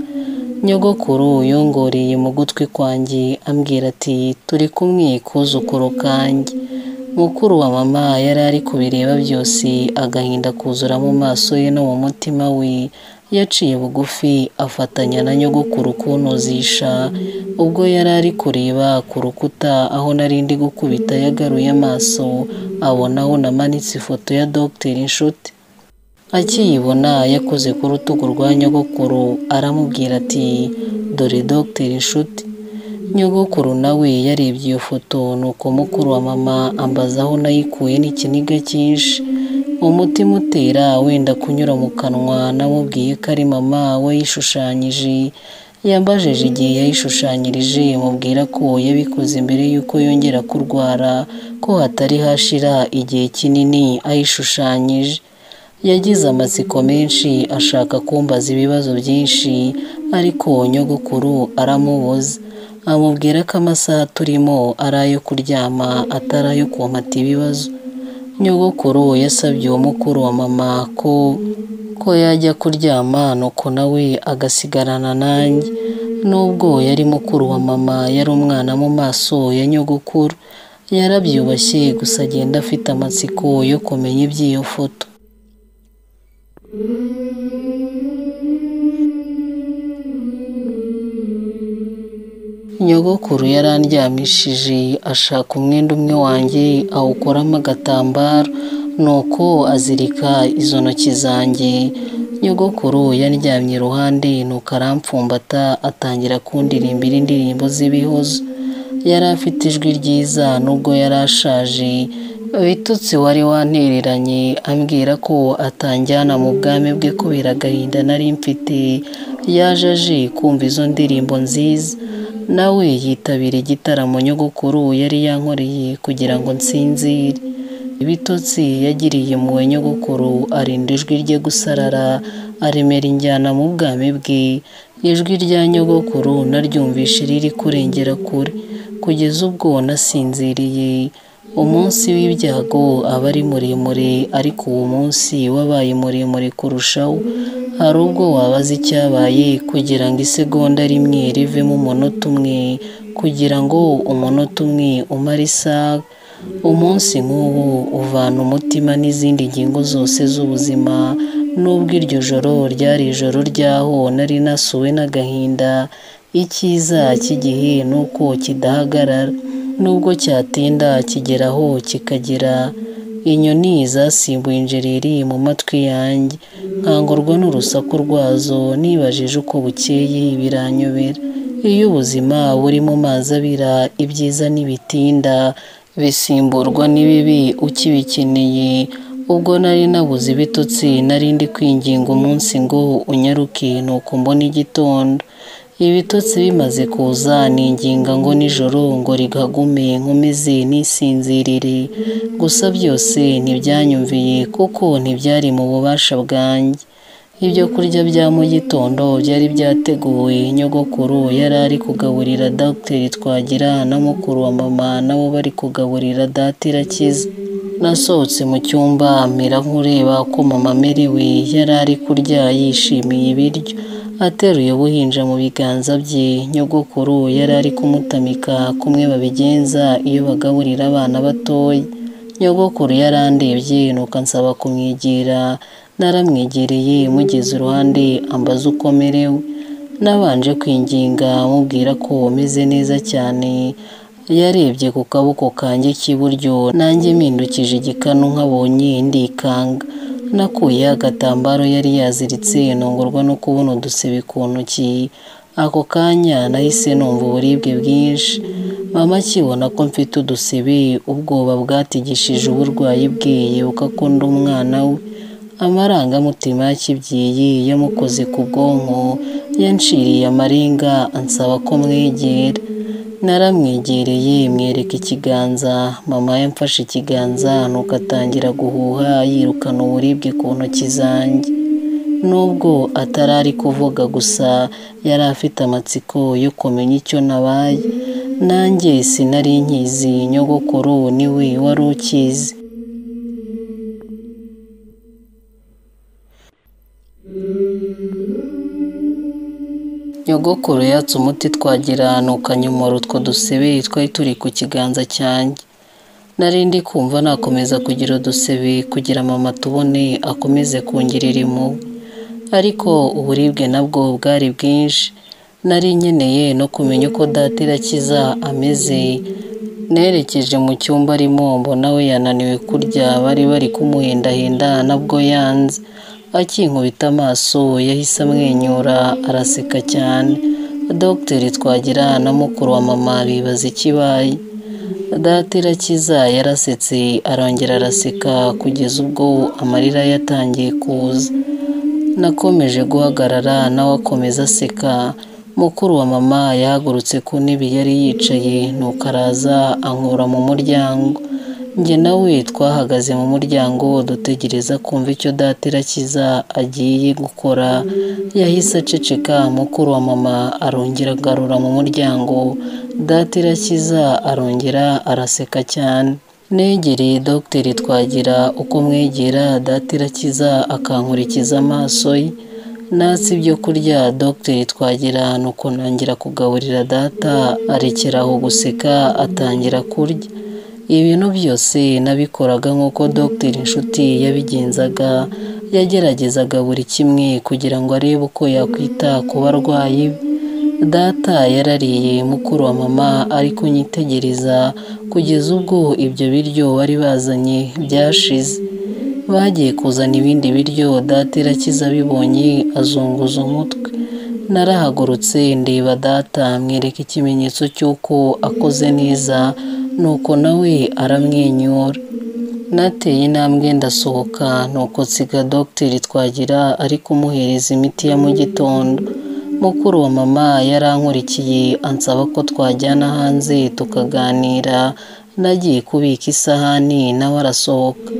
nyogokuru yongoreye mu gutwi kwanjye ambwira ati turi kumwe kuzukuru kanjye mukuru wa mama yari ari kubireba byose agahinda kuzura mu maso ye no mu mutima we yaciye bugufi afatanya na nyogokuru kunozisha ubwo yari ari kureba ku rukuta aho nari ndi gukubita yagaruye amaso abonaho namanitse ifoto ya dogiteri inshuti akiyibona yakoze ku rutugu rwa nyogokuru aramubwira ati dore dogiteri inshuti nyogokuru nawe yarebye iyo foto nuko mukuru wa mama ambaza aho nayikuye n'ikiniga cyinshi umutima utera wenda kunyura mu kanwa namubwiye ko ari mama wayishushanyije yambajije igihe yayishushanyirije mubwira ko yabikoze mbere y'uko yongera kurwara ko hatari hashira igihe kinini ayishushanyije yagize amatsiko menshi ashaka kumbaza ibibazo byinshi ariko nyogokuru aramubuza amubwira ko amasaha turimo ari ayo kuryama atari ayo kumata ibibazo nyogokuru yasabye uwo mukuru wa mama ko ko yajya kuryama nuko nawe agasigarana nanjye nubwo yari mukuru wa mama yari umwana mu maso ya nyogokuru yarabyubashye gusa agenda afite amatsiko yo kumenya iby'iyo foto nyogokuru yarandyamishije ashaka umwenda umwe wanjye awukoramo agatambaro nuko azirika izo ntoki zanjye nyogokuru yandyamye iruhande nuko arampfumbata atangira kundirimbira indirimbo z'ibihozo yari afite ijwi ryiza nubwo yari ashaje bitutsi wari wantereranye ambwira ko atanjyana mu bwami bwe kubera agahinda nari mfite yaje aje kumva izo ndirimbo nziza nawe yitabira igitaramo nyogokuru yari yankoreye kugira ngo nsinzire ibitotsi yagiriye muwe nyogokuru arinda ijwi rye gusarara aremera injyana mu bwami bwe ijwi rya nyogokuru naryumvishe riri kurengera kure kugeza ubwo nasinziriye umunsi w'ibyago aba ari muremure ariko uwo munsi wabaye muremure kurushaho hari ubwo wabaza icyabaye kugira ngo isegonda rimwe rivemo umunota umwe kugira ngo umunota umwe umare isaha umunsi nk'ubu uvana umutima n'izindi ngingo zose z'ubuzima n'ubwo iryo joro ryari ijoro ryaho nari nasuwe n'agahinda icyiza cy'igihe ni uko kidahagarara nubwo cyatinda kigeraho kikagera inyoni zasimbuye injereri mu matwi yanjye nkangurwa n'urusaku rwazo nibajije uko bukeye biranyobera iyo ubuzima buri mu mazi abira ibyiza n'ibitinda bisimburwa n'ibibi ukibikeneye ubwo nari nabuze ibitotsi nari ndi kwinginga umunsi ngo unyaruke nuko mbona igitondo ibitotsi bimaze kuza ninginga ngo nijoro ngo rigagume nkomeze nisinzirire gusa byose ntibyanyumviye kuko ntibyari mu bubasha bwanjye ibyo kurya bya mu gitondo byari byateguwe nyogokuru yari ari kugaburira dogiteri twagira na mukuru wa mama nabo bari kugaburira data irakiza nasohotse mu cyumba mera nk'ureba ko mama amerewe yari ari kurya yishimiye ibiryo ateruye ubuhinja mu biganza bye nyogokuru yari ari kumutamika kumwe babigenza iyo bagaburira abana batoya nyogokuru yari andebye nuko ansaba kumwegera naramwegereye mugeze iruhande ambaza uko amerewe nabanje kwinginga mubwira ko umeze neza cyane yarebye ku kaboko kanjye k'iburyo nanjye mpindukije igikanu nk'abonye ndikanga nakuyeho agatambaro yari yaziritse ntungurwa no kubona udusebe ku ntoki ako kanya nahise numva uburibwe bwinshi mama akibona ko mfite udusebe ubwoba bwatigishije uburwayi bwe yibuka ko ndi umwana we amarangamutima y'akibyeyi yamukoze ku bwonko yanciriye amarenga ansaba ko mwegera naramwegereye mwereka ikiganza mama yamfashe ikiganza nuko atangira guhuha yirukana uburibwe ku ntoki zanjye nubwo atari ari kuvuga gusa yari afite amatsiko yo kumenya icyo nabaye nanjye sinari nkizi nyogokuru niwe wari ukizi nyogokuru yatse umuti twagira nukanyomora utwo dusebe twari turi ku kiganza cyanjye nari ndi kumva nakomeza kugira udusebe kugira mama tubone akomeze kungirira impuhwe ariko uburibwe nabwo bwari bwinshi nari nkeneye no kumenya uko data irakiza ameze nerekeje mu cyumba arimo mbona we yananiwe kurya bari bari kumuhendahenda nabwo yanze akinkubita amaso yahise amwenyura araseka cyane dogiteri twagira na mukuru wa mama bibaza ikibaye data irakiza yarasetse arongera araseka kugeza ubwo amarira yatangiye kuza nakomeje guhagarara nawe akomeza aseka mukuru wa mama yahagurutse ku ntebe yari yicaye nuko araza ankura mu muryango njye nawe twahagaze mu muryango dutegereza kumva icyo data irakiza agiye gukora yahise aceceka mukuru wa mama arongera agarura mu muryango data irakiza arongera araseka cyane negereye dogiteri twagira uko mwegera data irakiza akankurikiza amaso ye natsi ibyo kurya dogiteri twagira nuko ntangira kugaburira data arekeraho guseka atangira kurya ibintu byose nabikoraga nk'uko dogiteri inshuti yabigenzaga yageragezaga buri kimwe kugira ngo arebe uko yakwita ku barwayi data yarariye mukuru wa mama ari kunyitegereza kugeza ubwo ibyo biryo bari bazanye byashize bagiye kuzana ibindi biryo data irakiza abibonye azunguza umutwe narahagurutse ndeba data mwereka ikimenyetso cy'uko akoze neza nuko nawe aramwenyura nateye intambwe ndasohoka nuko nsiga dogiteri twagira ari kumuhereza imiti ya mu gitondo mukuru wa mama yarankurikiye ansaba ko twajyana hanze tukaganira nagiye kubika isahani nawe arasohoka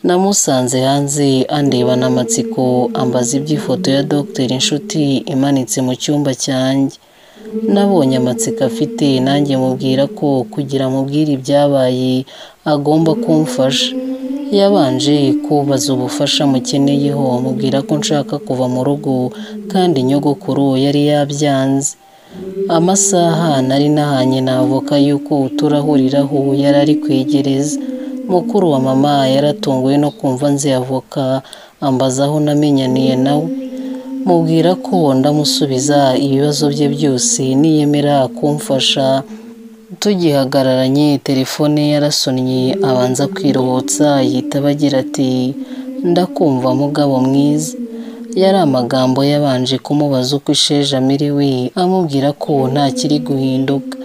namusanze hanze andebana amatsiko ambaza iby'ifoto ya Dr Inshuti imanitse mu cyumba cyanjye nabonye amatsiko afite nanjye mubwira ko kugira amubwire ibyabaye agomba kumfasha yabanje kubaza ubufasha mukeneyeho mubwira ko nshaka kuva mu rugo kandi nyogokuru yari yabyanze amasaha nari nahanye navuka yuko turahuriraho yari ari kwegereza mukuru wa mama yaratunguwe no kumva nzi avoka ambaza aho namenyaniye nawe mubwira ko ndamusubiza ibibazo bye byose niyemera kumfasha tugihagararanye telefone yarasonnye abanza kwiruhutsa yitaba agira ati ndakumva mugabo mwiza yari amagambo yabanje kumubaza uko isheja amiriwe amubwira ko ntakiri guhinduka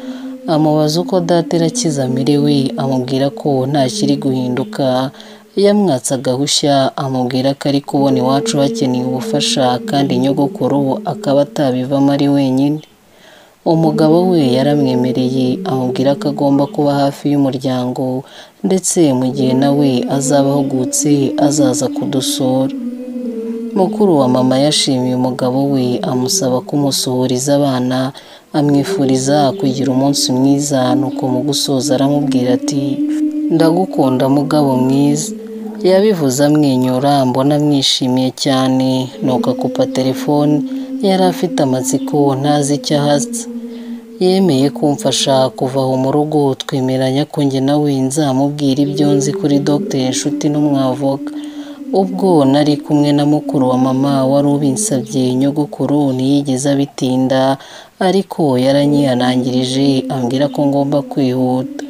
amubaza uko datera akiza amiriwe amubwira ko ntakiri guhinduka yamwatse agahushya amubwira ko ari kubona iwacu hakeneye ubufasha kandi nyogokuru akaba atabivamo ari wenyine umugabo we yaramwemereye amubwira ko agomba kuba hafi y'umuryango ndetse mu gihe nawe azaba ahugutse azaza kudusura mukuru wa mama yashimiye umugabo we amusaba kumusuhuriza abana amwifuriza kugira umunsi mwiza nuko mu gusoza aramubwira ati ndagukunda mugabo mwiza yabivuze amwenyura mbona amwishimiye cyane nuko akupa telefone yari afite amatsiko ntazi icyo ahatse yemeye kumfasha kuva aho mu rugo twemeranya ko njye nawe nzamubwira ibyo nzi kuri Dr inshuti n'umwavoka ubwo nari kumwe na mukuru wa mama wari ubinsabye nyogokuru ntiyigeze abitinda ariko yaranyihanangirije ambwira ko ngomba kwihuta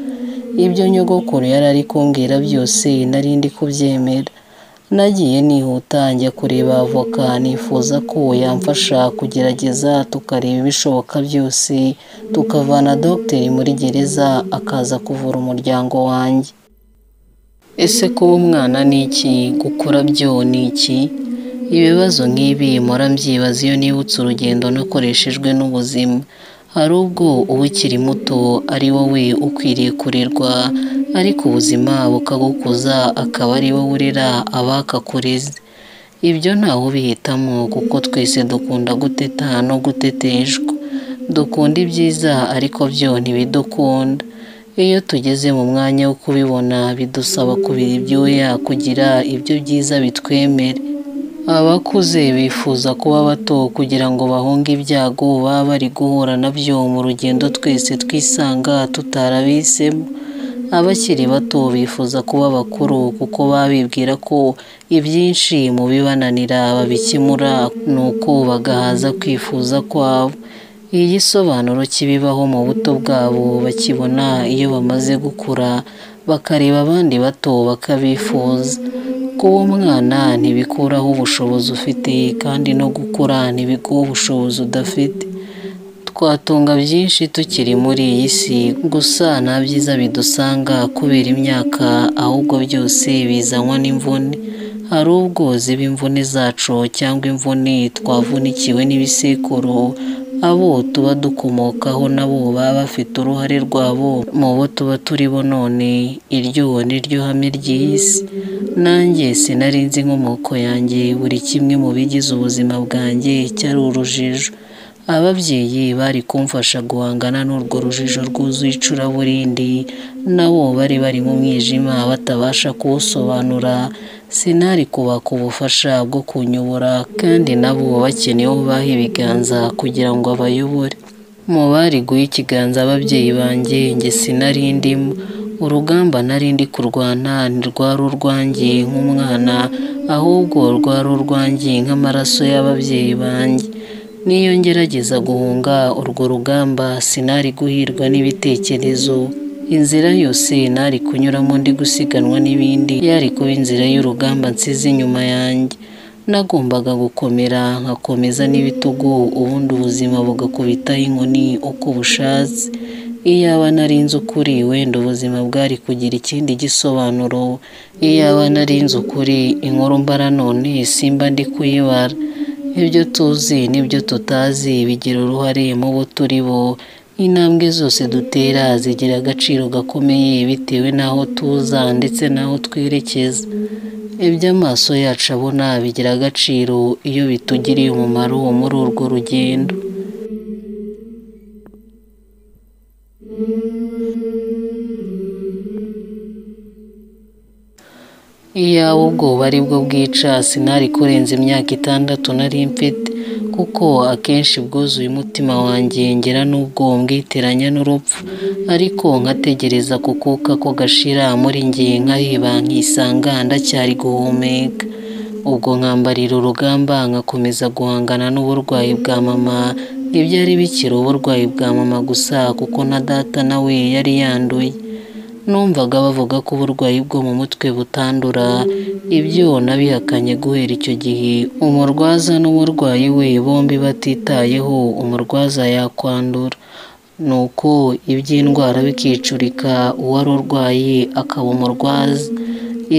ibyo nyogokuru yari ari kumbwira byose nari ndi kubyemera nagiye nihuta njya kureba avoka nifuza ko yamfasha kugerageza tukareba ibishoboka byose tukavana dogiteri muri gereza akaza kuvura umuryango wanjye ese kuba umwana ni iki gukura byo ni iki ibibazo nk'ibi mpora mbyibaza iyo nibutse urugendo nakoreshejwe n'ubuzima hari ubwo uba ukiri muto ari wowe ukwiriye kurerwa ariko ubuzima bukagukuza akaba ari wowe urera abakakureze ibyo ntawe ubihitamo kuko twese dukunda guteta no guteteshwa dukunda ibyiza ariko byo ntibidukunda iyo tugeze mu mwanya wo kubibona bidusaba kubira ibyuya kugira ibyo byiza bitwemere abakuze bifuza kuba bato kugira ngo bahunge ibyago baba bari guhura nabyo mu rugendo twese twisanga tutarabihisemo abakiri bato bifuza kuba bakuru kuko baba bibwira ko ibyinshi mu bibananira babikemura nuko bagahaza kwifuza kwabo iyi gisobanuro kibibaho mu buto bwabo bakibona iyo bamaze gukura bakareba abandi bato bakabifuza kuba umwana ntibikuraho ubushobozi ufite kandi no gukura ntibiguha ubushobozi udafite twatunga byinshi tukiri muri iyi si gusa nta byiza bidusanga kubera imyaka ahubwo byose bizanwa n'imvune hari ubwo ziba imvune zacu cyangwa imvune twavunikiwe n'ibisekuru abo tuba dukomokaho nabo baba bafite uruhare rwabo mu bo tuba turibo none iryo ni ryo hame ry'iyi si nanjye sinari nzi inkomoko yanjye buri kimwe mu bigize ubuzima bwanjye cyari urujijo ababyeyi bari kumfasha guhangana n'urwo rujijo rwuzuye icuraburindi nabo bari bari mu mwijima batabasha kuwusobanura sinari kubaka ubufasha bwo kunyobora kandi nabo bakeneye baha ibiganza kugira ngo abayobore mu bari guha ikiganza ababyeyi banjye njye sinari ndimo urugamba nari ndi kurwana ntirwari urwanjye nk'umwana ahubwo rwari urwanjye nk'amaraso y'ababyeyi banjye niyo ngerageza guhunga urwo rugamba sinari guhirwa n'ibitekerezo inzira yose nari kunyuramo ndi gusiganwa n'ibindi yari kuba inzira y'urugamba nsize inyuma yanjye nagombaga gukomera nkakomeza n'ibitugu ubundi ubuzima bugakubitaho inkoni uko bushatse iyaba nari nzi ukuri wenda ubuzima bwari kugira ikindi gisobanuro iyaba nari nzi ukuri inkuru mbara none simba ndi kuyibara ibyo tuzi n'ibyo tutazi bigira uruhare mu bo turi bo intambwe zose dutera zigira agaciro gakomeye bitewe n'aho tuza ndetse n'aho twerekeza ibyo amaso yacu abona bigira agaciro iyo bitugiriye umumaro muri urwo rugendo iyaba ubwoba ari bwo bwica sinari kurenza imyaka itandatu nari mfite kuko akenshi bwuzuye umutima wanjye ngera n'ubwo mbwiteranya n'urupfu ariko nkategereza kukuka ko gashira muri nge nkaheba nkisanga ndacyari guhumeka ubwo nkambarira urugamba nkakomeza guhangana n'uburwayi bwa mama ntibyari bikiri uburwayi bwa mama gusa kuko na data nawe yari yanduye numvaga bavuga ko uburwayi bwo mu mutwe butandura ibyo nabihakanye guhera icyo gihe umurwaza n'umurwayi we bombi batitayeho umurwaza yakwandura nuko iby'indwara bikicurika uwari urwaye akaba umurwaza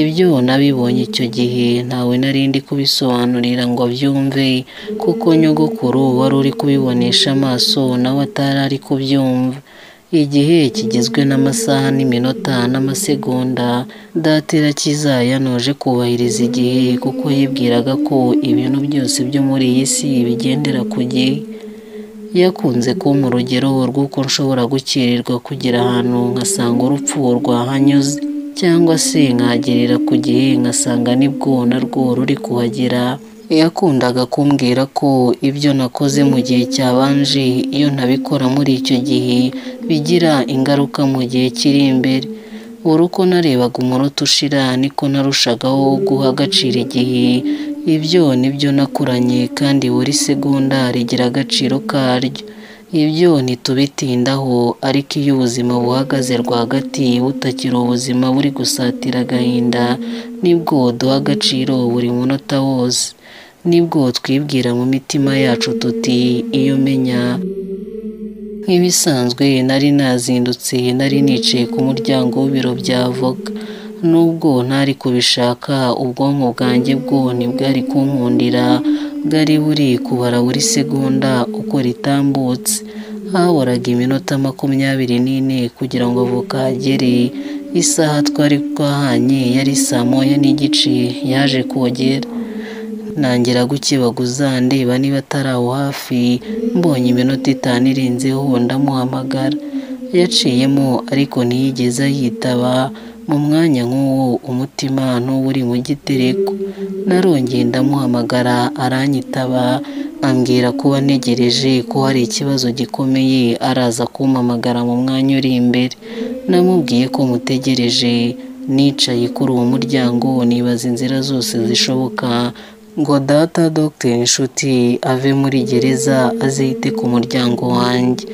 ibyo nabibonye icyo gihe ntawe narindi kubisobanurira ngo abyumve kuko nyogokuru wari uri kubibonesha amaso nawe atari ari kubyumva igihe kigizwe n'amasaha n'iminota n'amasegonda datera kizayanoje kubahiriza igihe kuko yibwiraga ko ibintu byose byo muri iyi si bigendera ku gihe yakunze kumpa urugero rw'uko nshobora gukererwa kugera ahantu nkasanga urupfu rwahanyuze cyangwa se nkagerera ku gihe nkasanga nibwo narwo ruri kuhagera yakundaga kumbwira ko ibyo nakoze mu gihe cyabanje iyo ntabikora muri icyo gihe bigira ingaruka mu gihe kiri imbere buri uko narebaga umunota ushira niko narushagaho guha agaciro igihe ibyo nibyo nakuranye kandi buri segonda rigira agaciro karyo ibyo ntitubitindaho ariko iyo ubuzima buhagaze rwagati butakiri ubuzima buri gusatira agahinda nibwo duha agaciro buri munota wose nibwo twibwira mu mitima yacu tuti iyo menya nk'ibisanzwe nari nazindutse nari nicaye ku muryango w'ibiro bya voka nubwo ntari kubishaka ubwonko bwanjye bwo ntibwari kunkundira bwari buri kubara buri segonda uko ritambutse haboraga iminota makumyabiri n'ine kugira ngo avoka agere isaha twari twahanye yari saa moya n'igice yaje kogera ntangira gukibaguza ndeba niba atari aho hafi mbonye iminota itanu irenzeho ndamuhamagara yaciyemo ariko ntiyigeze yitaba mu mwanya nk'uwo umutima n'uwo uri mu gitereko narongeye ndamuhamagara aranyitaba ambwira kuba ntegereje ko hari ikibazo gikomeye araza kumpamagara mu mwanya uri imbere namubwiye ko mutegereje nicaye kuri uwo muryango nibaza inzira zose zishoboka ngo data dogiteri inshuti ave muri gereza azite ku muryango wanjye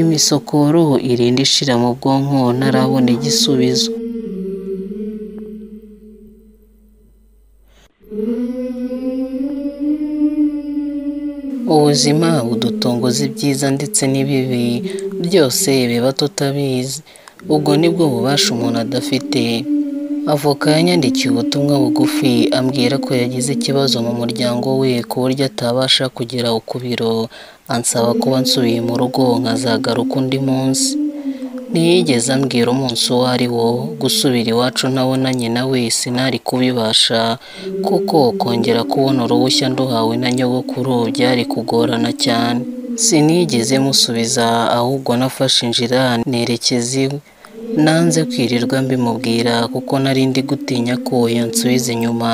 imisokoro irinda ishira mu bwonko ntarabona igisubizo ubuzima budutongoza ibyiza ndetse n'ibibi byose biba tutabizi ubwo nibwo bubasha umuntu adafite avoka yanyandikiye ubutumwa bugufi ambwira ko yagize ikibazo mu muryango we ku buryo atabasha kugera ku biro ansaba kuba nsubiye mu rugo nkazagaruka undi munsi ntiyigeze ambwira umunsi uwo ari wo gusubira iwacu ntabonanye nawe sinari kubibasha kuko kongera kubona uruhushya nduhawe na nyogokuru byari kugorana cyane sinigeze musubiza ahubwo nafashe injira nerekeza iwe nanze kwirirwa mbimubwira kuko nari ndi gutinya ko yansubiza inyuma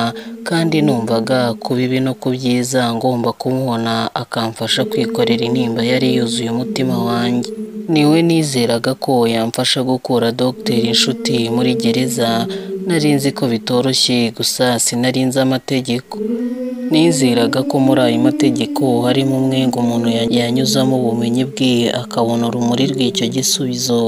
kandi numvaga ku bibi no ku byiza ngomba kumubona akamfasha kwikorera intimba yari yuzuye umutima wanjye niwe nizeraga ko yamfasha gukura dogiteri inshuti muri gereza nari nzi ko bitoroshye gusa sinari nzi amategeko nizeraga ko muri ayo mategeko harimo umwe ngo umuntu yanyuzamo ubumenyi bwe akabona urumuri rw'icyo gisubizo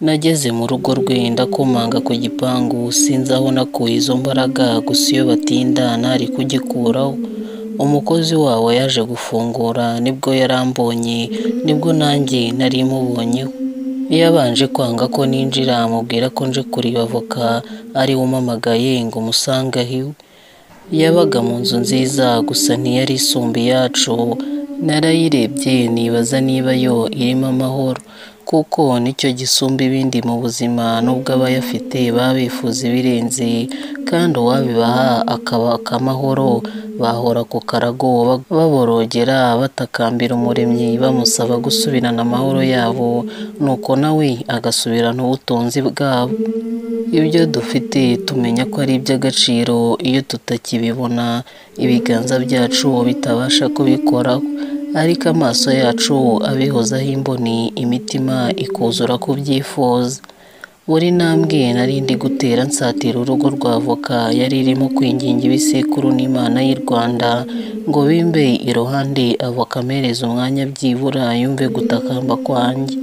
nageze mu rugo rwe ndakomanga ku gipangu sinzi aho nakuye izo mbaraga gusa iyo batinda ntari kugikuraho umukozi wabo yaje gufungura nibwo yarambonye nibwo nanjye nari mubonyeho yabanje kwanga ko ninjira amubwira ko nje kureba avoka ari we umamagaye ngo umusange aho iwe yabaga mu nzu nziza gusa ntiyari isumba iyacu narayirebye nibaza niba yo irimo amahoro kuko nicyo gisumba ibindi mu buzima nubwo abayafite baba bifuza ibirenze kandi uwabibaha akabaka amahoro bahora ku karago baborogera batakambira umuremyi bamusaba gusubirana amahoro yabo nuko nawe agasubirana ubutunzi bwabo ibyo dufite tumenya ko ari iby'agaciro iyo tutakibibona ibiganza byacu bitabasha kubikoraho ariko amaso yacu abihozaho imboni imitima ikuzura ku byifuza buri ntambwe nari ndi gutera nsatira urugo rwa avoka yari irimo kwinginga ibisekuru n'imana y'u rwanda ngo bimbe iruhande avoka amereze umwanya byibura yumve gutakamba kwanjye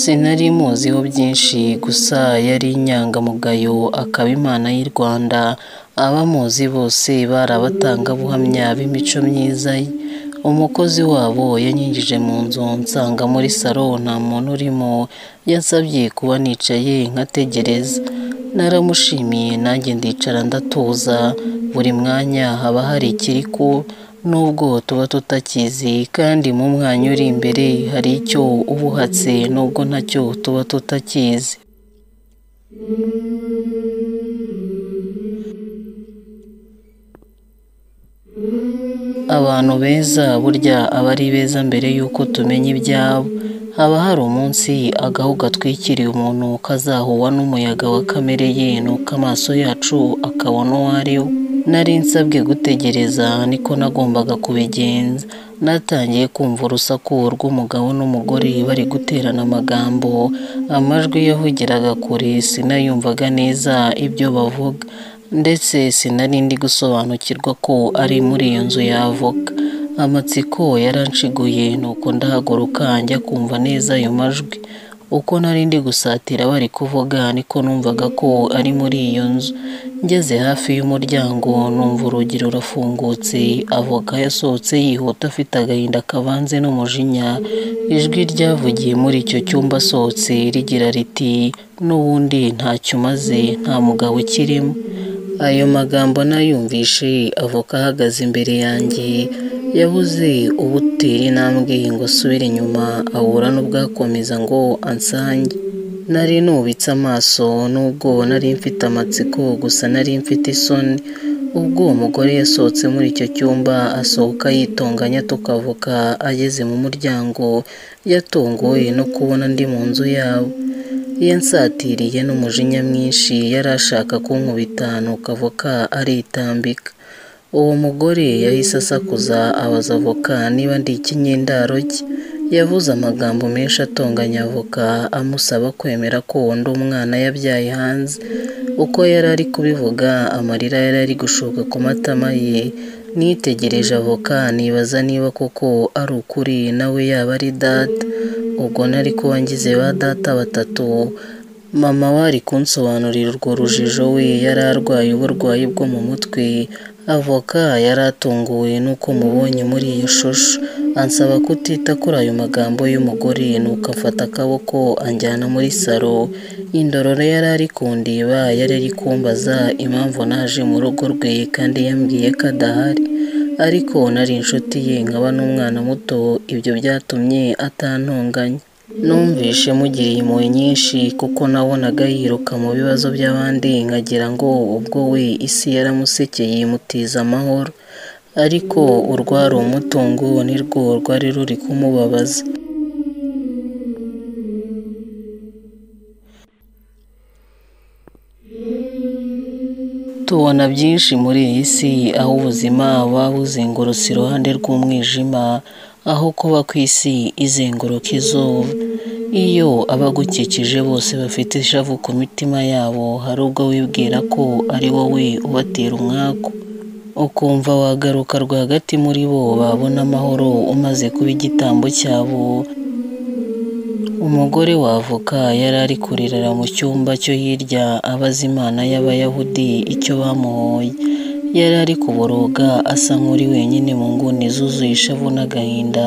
sinari muziho byinshi gusa yari inyangamugayo akaba imana y'u rwanda abamuzi bose bari abatangabuhamya b'imico myiza ye umukozi wabo yanyinjije mu nzu nsanga muri salo nta muntu urimo yansabye kuba nicaye nkategereza naramushimiye nanjye ndicara ndatuza buri mwanya haba hari ikiri ku nubwo tuba tutakizi kandi mu mwanya uri imbere hari icyo uba uhatse nubwo ntacyo tuba tutakizi abantu beza burya aba ari beza mbere y'uko tumenya ibyabo haba hari umunsi agahu gatwikiriye umuntu kazahuwa n'umuyaga wa kamere ye nuko amaso yacu akabona uwo ari we nari nsabwe gutegereza niko nagombaga kubigenza natangiye kumva urusaku rw'umugabo n'umugore bari guterana amagambo amajwi yavugiraga kure sinayumvaga neza ibyo bavuga ndetse sinari ndi gusobanukirwa ko ari muri iyo nzu yavoka amatsiko yaranciguye nuko ndahaguruka njya kumva neza ayo majwi uko nari ndi gusatira bari kuvuga niko numvaga ko ari muri iyo nzu ngeze hafi y'umuryango numva urugi rurafungutse avoka yasohotse yihuta afite agahinda kavanze n'umujinya ijwi ryavugiye muri icyo cyumba asohotse rigira riti n'ubundi ntacyo umaze nta mugabo ukirimo ayo magambo nayumvishe avoka ahagaze imbere yanjye yabuze ubutera intambwe ngo asubire inyuma ahura n'ubwakomeza ngo ansange nari nubitse amaso nubwo nari mfite amatsiko gusa nari mfite isoni ubwo uwo mugore yasohotse muri icyo cyumba asohoka yitonganya tukavoka ageze mu muryango yatunguwe no kubona ndi mu nzu yabo iyo nsatiriye n'umujinya mwinshi yari ashaka kunkubita nuko avoka aritambika uwo mugore yahise asakuza abaza avoka niba ndi ikinyendaro cye yavuze amagambo menshi atonganya avoka amusaba kwemera ko undi umwana yabyaye hanze uko yari ari kubivuga amarira yari ari gushoka ku matama ye nitegereje avoka nibaza niba koko ari ukuri nawe yaba ari data ubwo nari kuba ngize ba data batatu mama wari kunsobanurira urwo rujijo we yari arwaye uburwayi bwo mu mutwe avoka yari atunguwe n'uko mubonye muri iyo shusho ansaba kutita kuri ayo magambo y'umugore nuko afata akaboko anjyana muri salo indororo yari ari kundiba yari ari kumbaza impamvu naje mu rugo rwe kandi yambwiye ko adahari ariko nari inshuti ye nkaba n'umwana muto ibyo byatumye atantunganya numvishe mugiriye impuhwe nyinshi kuko nabonaga yiruka mu bibazo by'abandi nkagira ngo ubwo we isi yaramusekeye imutiza amahoro ariko urwari umutungo nirwo rwari ruri kumubabaza tubona byinshi muri iyi si aho ubuzima buba buzengurutse iruhande rw'umwijima aho kuba ku isi izenguruka izuba iyo abagukikije bose bafite ishavu ku mitima yabo hari ubwo wibwira ko ari wowe ubatera umwaku ukumva wagaruka rwagati muri bo babona amahoro umaze kuba igitambo cyabo umugore wavuka yari ari kuririra mu cyumba cyo hirya abaza imana y'abayahudi icyo bamuhoye yari ari kuboroga asa nk'uri wenyine mu nguni zuzuye ishavu n'agahinda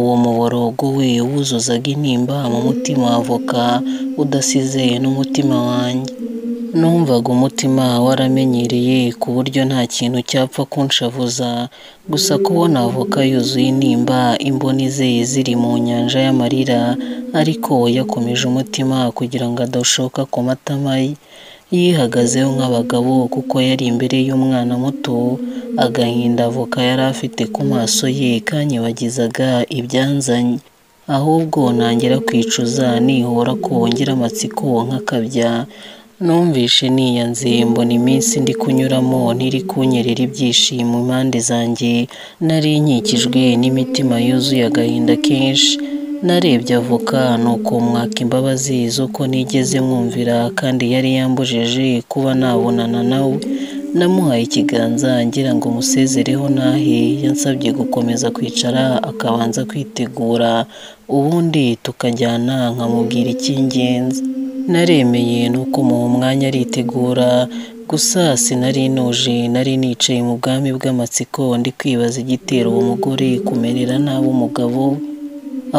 uwo muborogo we wuzuzaga intimba mu mutima w'avoka udasize n'umutima wanjye numvaga umutima waramenyereye ku buryo nta kintu cyapfa kunshavuza gusa kubona avoka yuzuye intimba imboni ze ziri mu nyanja y'amarira ariko yakomeje umutima kugira ngo adashoka ku matama ye yihagazeho nk'abagabo kuko yari imbere y'umwana muto agahinda avoka yari afite ku maso ye kanyibagizaga ibyanzanye ahubwo ntangira kwicuza nihora ko ngira amatsiko nk'akabya numvishe niyanze mbona iminsi ndi kunyuramo ntiri kunyerera ibyishimo impande zanjye nari nkikijwe n'imitima yuzuye agahinda kenshi narebye avoka ni ukumwaka imbabazi z'uko nigeze mwumvira kandi yari yambujeje kuba nabonana nawe namuhaye ikiganza ngira ngo musezereho nahe yansabye gukomeza kwicara akabanza kwitegura ubundi tukajyana nkamubwira icy'ingenzi naremeye nuko umuha umwanya aritegura gusa sinari nuje nari nicaye mu bwami bw'amatsiko ndi kwibaza igitera uwo mugore kumerera nabi umugabo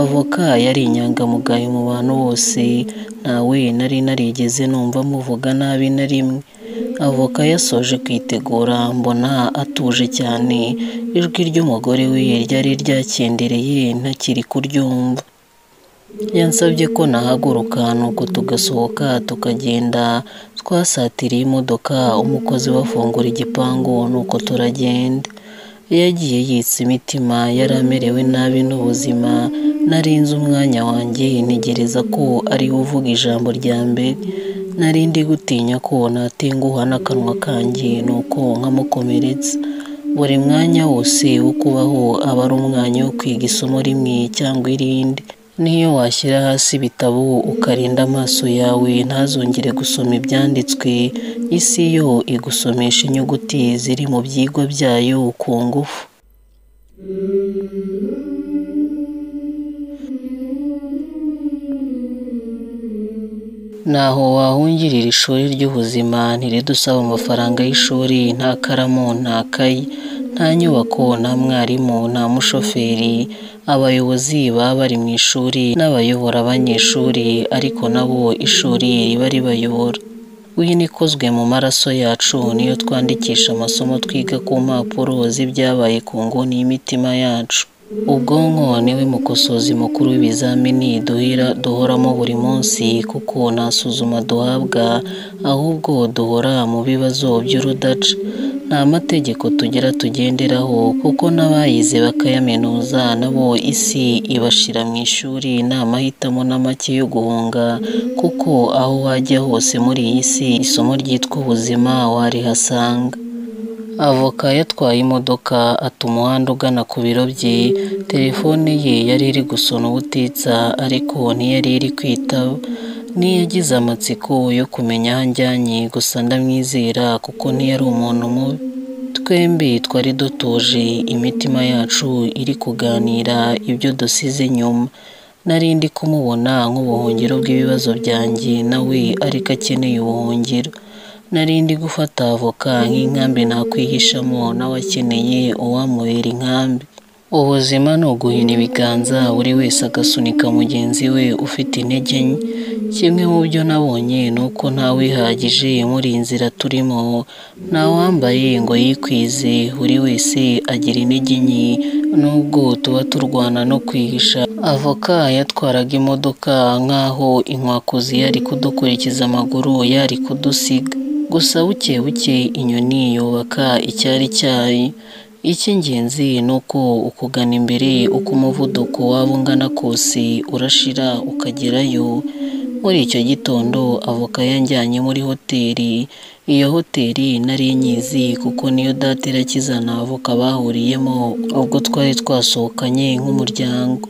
avoka yari inyangamugayo mu bantu bose ntawe nari narigeze numva muvuga nabi na rimwe avoka yasoje kwitegura mbona atuje cyane ijwi ry'umugore we ryari ryakendereye ntakiri kuryumva yansabye ko nahaguruka nuko tugasohoka tukagenda twasatiriye imodoka umukozi bafungura igipangu nuko turagenda yagiye yitsa imitima yari amerewe nabi n'ubuzima nari nzi umwanya wanjye ntegereza ko ari we uvuga ijambo rya mbere nari ndi gutinya ko natenguha n'akanwa kanjye nuko nkamukomeretsa buri mwanya wose wo kubaho aba ari umwanya wo kwiga isomo rimwe cyangwa irindi niyo washyira hasi ibitabo ukarinda amaso yawe ntazongere gusoma ibyanditswe isi yo igusomesha inyuguti ziri mu byigwa byayo ku ngufu ntaho wahungirira ishuri ry'ubuzima ntiridusaba amafaranga y'ishuri nta karamu nta kayi nta nyubako nta mwarimu nta mushoferi abayobozi baba bari mu ishuri n'abayobora abanyeshuri ariko nabo ishuri riba ribayobora wino ikozwe mu maraso yacu niyo twandikisha amasomo twiga ku mpapuro z'ibyabaye ku nguni y'imitima yacu ubwonko niwe mukosozi mukuru w'ibizamini duhira duhoramo buri munsi kuko nta suzuma duhabwa ahubwo duhora mu bibazo by'urudaca nta mategeko tugira tugenderaho kuko n'abayize bakayaminuza nabo isi ibashira mu ishuri nta mahitamo na make yo guhunga kuko aho wajya hose muri iyi si isomo ryitwa ubuzima warihasanga avoka yatwaye imodoka ata umuhanda ugana ku biro bye telefone ye yari iri gusona ubutitsa ariko ntiyari iri kwitaba ntiyagize amatsiko yo kumenya aho anjyanye gusa ndamwizera kuko ntiyari umuntu mubi twembi twari dutuje imitima yacu iri kuganira ibyo dusize nyuma nari ndi kumubona nk'ubuhungiro bw'ibibazo byanjye nawe ariko akeneye ubuhungiro nari ndi gufata avoka nk'inkambi nakwihishamo nawe akeneye uwamubera inkambi ubuzima ni uguhina ibiganza buri wese agasunika mugenzi we ufite intege nke kimwe mu byo nabonye ni uko ntawihagije muri iyi nzira turimo wambaye ngo yikwize buri wese agira intege nke nubwo tuba turwana no kwihisha avoka yatwaraga imodoka nk'aho inkwakuzi yari kudukurikiza amaguru yari kudusiga gusa buke buke inyoni yubaka icyari cyayi icy'ingenzi ni uko ukugana imbere uko umuvuduko waba ungana kose urashira ukagerayo muri icyo gitondo avoka yanjyanye muri hoteli iyo hoteli nari nyizi kuko niyo data irakizana avoka bahuriyemo ubwo twari twasohokanye nk'umuryango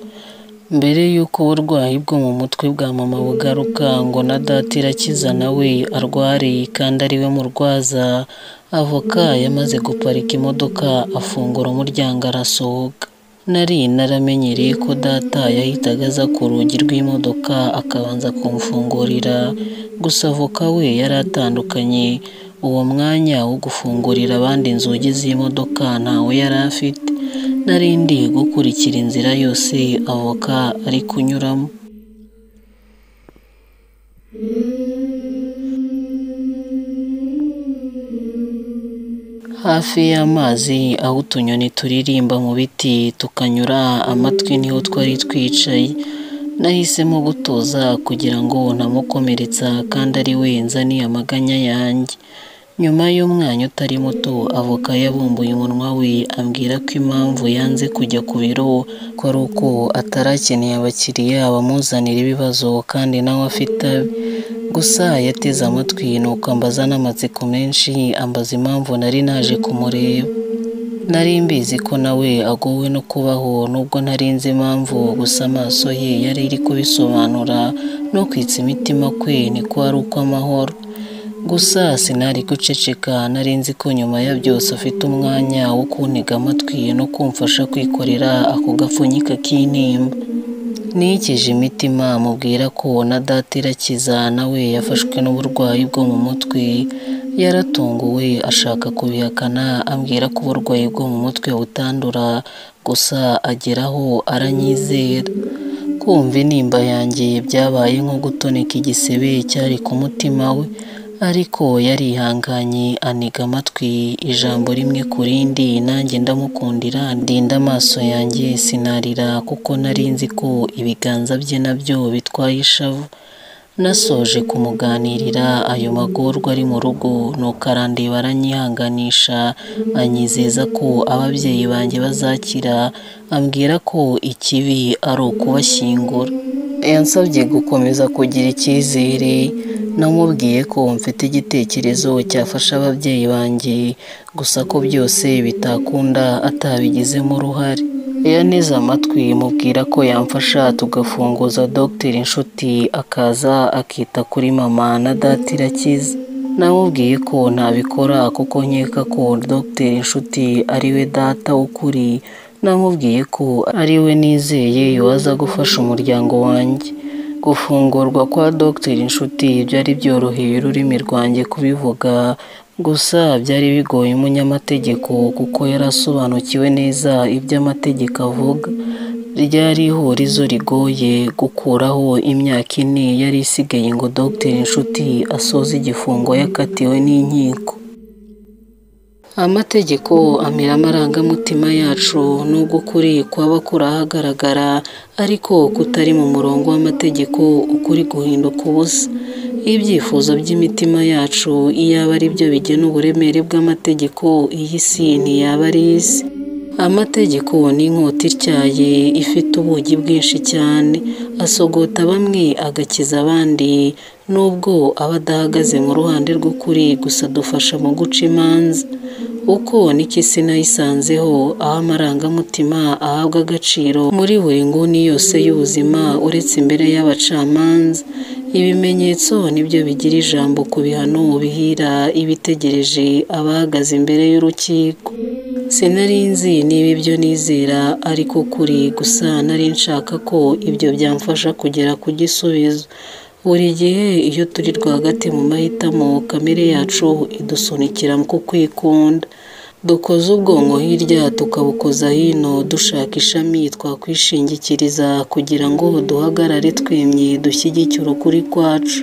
mbere y'uko uburwayi bwo mu mutwe bwa mama bugaruka ngo na data irakiza nawe arware kandi ari we murwaza avoka yamaze guparika imodoka afungura umuryango arasohoka nari naramenyereye ko data yahitaga aza ku rugi rw'imodoka akabanza kumfungurira gusa avoka we yari atandukanye uwo mwanya wo gufungurira abandi inzugi z'imodoka ntawe yari afite nari ndi gukurikira inzira yose avoka ari kunyuramo hafi y'amazi aho utunyoni turirimba mu biti tukanyura amatwi niho twari twicaye nahisemo gutuza kugira ngo ntamukomeretsa kandi ari we nzaniye amaganya yanjye nyuma y'umwanya utari muto avoka yabumbuye umunwa we ambwira ko impamvu yanze kujya ku biro ko ari uko atarakeneye abakiriya bamuzanira ibibazo kandi nawe afite abe gusa yateze amatwi nuko ambaza n'amatsiko menshi ambaza impamvu nari naje kumureba nari mbizi ko nawe agowe no kubaho nubwo ntari nzi impamvu gusa amaso ye yari iri kubisobanura no kwitsa imitima kwe niko ari ukw'amahoro gusa sinari guceceka nari nzi ko nyuma ya byose afite umwanya wo kuntega amatwi no kumfasha kwikorera ako gapfunyika k'intimba nikije imitima mubwira ko na data irakiza nawe yafashwe n'uburwayi bwo mu mutwe yaratunguwe ashaka kubihakana ambwira ko uburwayi bwo mu mutwe butandura gusa ageraho aranyizera kumva intimba yanjye byabaye nko gutoneka igisebe cyari ku mutima we ariko yarihanganye aniga amatwi ijambo rimwe ku rindi nanjye ndamukundira ndinda amaso yanjye sinarira kuko nari nzi ko ibiganza bye nabyo bitwaye ishavu nasoje kumuganirira ayo magorwa ari mu rugo nuko arandeba aranyihanganisha anyizeza ko ababyeyi banjye bazakira ambwira ko ikibi ari ukubashyingura yansabye gukomeza kugira icyizere namubwiye ko mfite igitekerezo cyafasha ababyeyi banjye gusa ko byose bitakunda atabigizemo uruhare yaneze amatwi mubwira ko yamfasha tugafunguza dogiteri inshuti akaza akita kuri mama na data irakiza namubwiye ko ntabikora kuko nkeka ko dogiteri inshuti ari we data w'ukuri namubwiye ko ari we nizeye waza gufasha umuryango wanjye gufungurwa kwa dogiteri inshuti byari byoroheye ururimi rwanjye kubivuga gusa byari bigoye umunyamategeko kuko yari asobanukiwe neza ibyo amategeko avuga ryari ihurizo rigoye gukuraho imyaka ine yari isigaye ngo dogiteri inshuti asoze igifungo yakatiwe n'inkiko amategeko amira amarangamutima yacu nubwo ukuri kwaba kuri ahagaragara ariko kutari mu murongo w'amategeko ukuri guhinduka ubusa ibyifuzo by'imitima yacu iyaba ari byo bigena uburemere bw'amategeko iyi si ntiyaba ari isi amategeko ni inkota ityaye ifite ubugi bwinshi cyane asogota bamwe agakiza abandi nubwo aba adahagaze mu ruhande rw'ukuri gusa adufasha mu guca imanza uko niki sinayisanzeho aho amarangamutima ahabwa agaciro muri buri nguni yose y'ubuzima uretse imbere y'abacamanza ibimenyetso nibyo bigira ijambo ku bihano bihira ibitegereje abahagaze imbere y'urukiko sinari nzi niba ibyo nizera ariko kuri gusa nari nshaka ko ibyo byamfasha kugera ku gisubizo buri gihe iyo turi rwagati mu mahitamo kamere yacu idusunikira ku kwikunda dukoze ubwonko hirya tukabukoza hino dushaka ishami twakwishingikiriza kugira ngo duhagarare twemye dushyigikire ukuri kwacu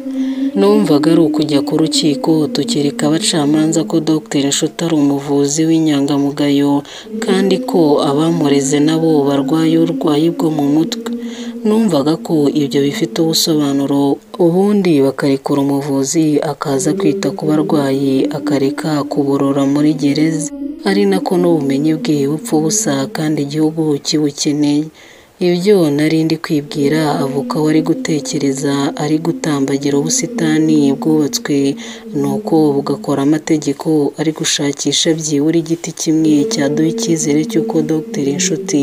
numvaga ari ukujya ku rukiko tukereka abacamanza ko dogiteri nshuti ari umuvuzi w'inyangamugayo kandi ko abamureze nabo barwaye uburwayi bwo mu mutwe numvaga ko ibyo bifite ubusobanuro ubundi bakarekura umuvuzi akaza kwita ku barwayi akareka kuborora muri gereza ari nako n'ubumenyi bwe bupfa ubusa kandi igihugu kibukeneye ibyo nari ndi kwibwira avoka wari gutekereza ari gutambagira ubusitani bwubatswe nuko bugakora amategeko ari gushakisha byibura igiti kimwe cyaduha icyizere cy'uko dogiteri inshuti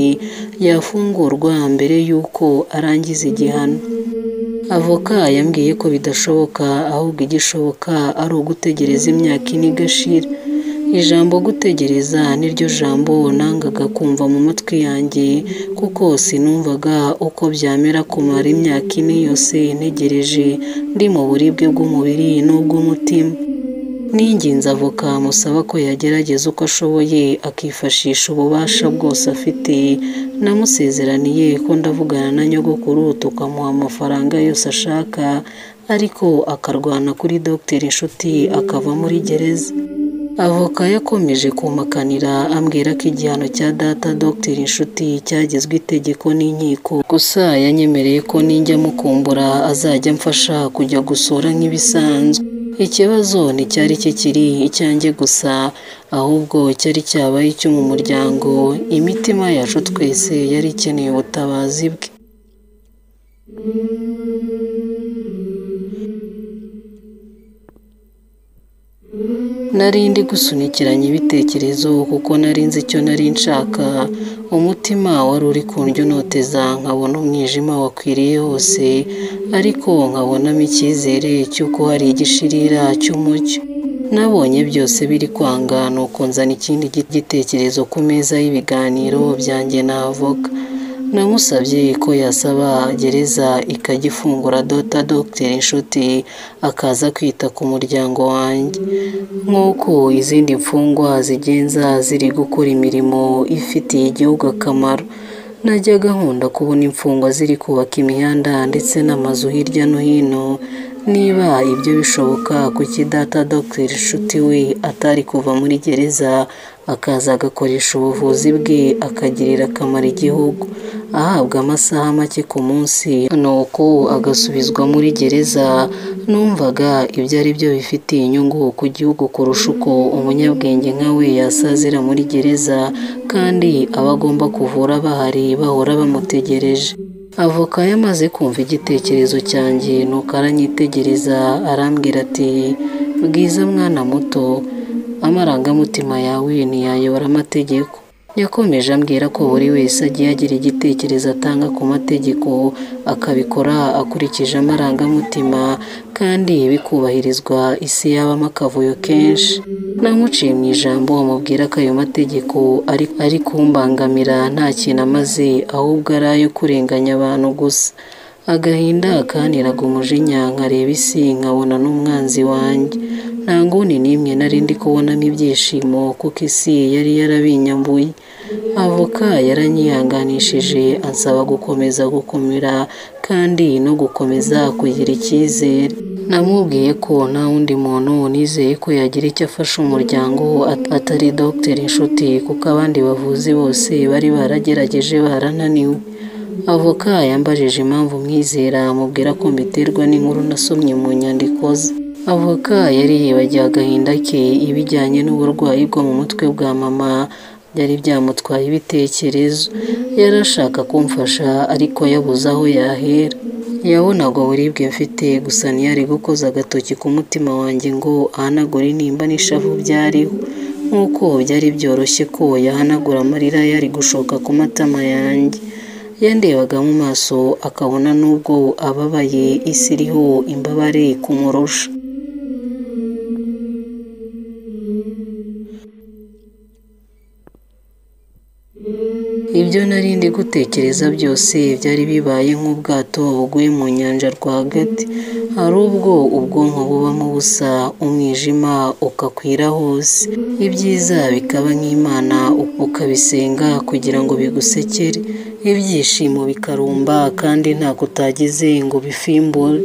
yafungurwa mbere y'uko arangiza igihano avoka yambwiye ko bidashoboka ahubwo igishoboka ari ugutegereza imyaka ine igashira ijambo gutegereza niryo jambo nangaga kumva mu matwi yanjye kuko sinumvaga uko byamera kumara imyaka ine yose ntegereje ndi mu buribwe bw'umubiri n'ubw'umutima n'ingenzi avoka musaba ko yagerageza uko ashoboye akifashisha ububasha bwose afite namusezeraniye ko ndavugana na nyogokuru tukamuha amafaranga yose ashaka ariko akarwana kuri dogiteri inshuti akava muri gereza Avoka yakomeje kumpakanira ambwira ko igihano cya data Dr Nshuti cyagizwe itegeko n'inkiko gusa yanyemereye ko ninjya mukumbura azajya amfasha kujya gusura nk'ibisanzwe. Ikibazo nticyari kikiri icyanjye gusa ahubwo cyari cyabaye icyo mu muryango imitima yacu twese yari ikeneye ubutabazi bwe. Nari ndi gusunikiranya ibitekerezo kuko nari nzi icyo nari nshaka, umutima wari uri kundyontoteza nkabona umwijima wakwiriye hose, ariko nkabonamo icyizere cy'uko hari igishirira cy'umucyo. Nabonye byose biri kwanga nuko nzana ikindi gitekerezo ku meza y'ibiganiro byanjye na avoka. Namusabye ko yasaba gereza ikagifungura dota Dr Nshuti akaza kwita ku muryango wanjye. Nk'uko izindi mfungwa zigenza ziri gukora imirimo ifitiye igihugu akamaro. Najyaga nkunda kubona imfungwa ziri kubaka imihanda ndetse n'amazu hirya no hino, niba ibyo bishoboka kuki data Dr Nshuti we atari kuva muri gereza akaza agakoresha ubuvuzi bwe akagirira akamaro igihugu, ahabwa amasaha make ku munsi nuko agasubizwa muri gereza, numvaga ibyo ari byo bifitiye inyungu ku gihugu kurusha uko umunyabwenge nka we yasazira muri gereza kandi aba agomba kuvura bahari bahora bamutegereje. Avoka yamaze kumva igitekerezo cyanjye nuko aranyitegereza arambwira ati bwiza mwana muto amarangamutima yawe ntiyayobora amategeko. Yakomeje ambwira ko buri wese agiye agira igitekerezo atanga ku mategeko akabikora akurikije amarangamutima kandi bikubahirizwa isi yabamo akavuyo kenshi. Namuciye mu ijambo amubwira ko ayo mategeko ari ari kumbangamira nta kintu amaze ahubwo ari ayo kurenganya abantu gusa. Agahinda kanteraga umujinya nkareba isi nkabona n'umwanzi wanjye. Nta nguni n'imwe nari ndi kubonamo ibyishimo kuko isi yari yarabinyambuye. Avoka yaranyihanganishije ansaba gukomeza gukomera kandi no gukomeza kugira icyizere. Namubwiye ko nta wundi muntu nizeye ko yagira icyo afasha umuryango atari Dr Nshuti kuko abandi bavuzi bose bari baragerageje barananiwe. Avoka yambajije impamvu mwizera amubwira ko mbiterwa n'inkuru nasomye mu nyandiko ze. Avoka yari yibagiwe agahinda ke ibijyanye n'uburwayi bwo mu mutwe bwa mama byari byamutwaye ibitekerezo, yari ashaka kumfasha ariko yabuze aho yahera. Yabonaga uburibwe mfite gusa ntiyari gukoza agatoki ku mutima wanjye ngo ahanagure intimba n'ishavu byariho, nk'uko byari byoroshye ko yahanagura amarira yari gushoka ku matama yanjye. yandebaga mu maso akabona n'ubwo ababaye isi iriho imbabare kumurusha. Ibyo nari ndi gutekereza byose byari bibaye nk'ubwato buguye mu nyanja rwagati, hari ubwo ubwonko bubamo ubusa umwijima ukakwira hose, ibyiza bikaba nk'Imana ukabisenga kugira ngo bigusekere, ibyishimo bikarumba kandi ntabwo utagize ngo bifimbure,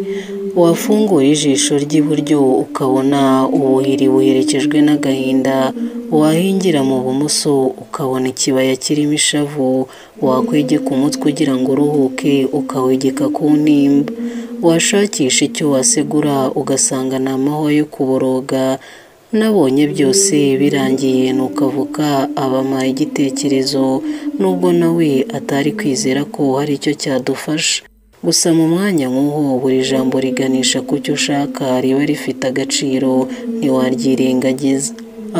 wafungura ijisho ry'iburyo ukabona ubuhiri buherekejwe n'agahinda, wahingira mu bumoso ukabona ikibaya kirimo ishavu, wakwegeka umutwe ugira ngo uruhuke ukawegeka ku ntimba, washakisha icyo wasegura ugasanga ni amahwa yo kuboroga, nabonye byose birangiye nuko avoka abampaye igitekerezo nubwo nawe atari kwizera ko hari icyo cyadufasha. Gusa mu mwanya nk'uwo buri jambo riganisha ku cyo ushaka riba rifite agaciro ntiwaryirengagiza.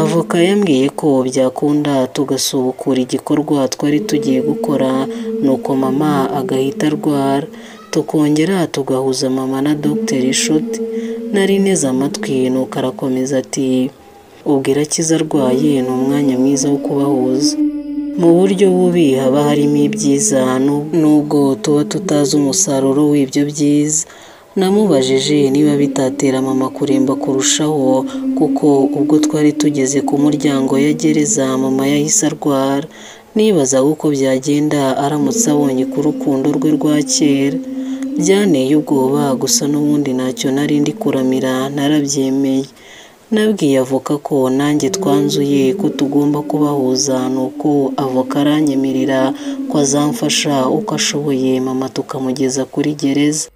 Avoka yambwiye ko byakunda tugasubukura igikorwa twari tugiye gukora nuko mama agahita arwara, tukongera tugahuza mama na Dr Nshuti. Nari nteze amatwi nuko arakomeza ati ubwira akiza arwaye ni umwanya mwiza wo kubahuza. Mu buryo bubi haba harimo ibyiza nubwo tuba tutazi umusaruro w'ibyo byiza. Namubajije niba bitatera mama kuremba kurushaho kuko ubwo twari tugeze ku muryango ya gereza mama yahise arwara, nibazaga uko byagenda aramutse abonye ku rukundo rwe rwa kera. Byanteye ubwoba gusa n'ubundi ntacyo nari ndi kuramira narabyemeye. nabwiye avoka ko nanjye twanzuye ko tugomba kubahuza nuko avoka aranyemerera ko azamfasha uko ashoboye mama tukamugeza kuri gereza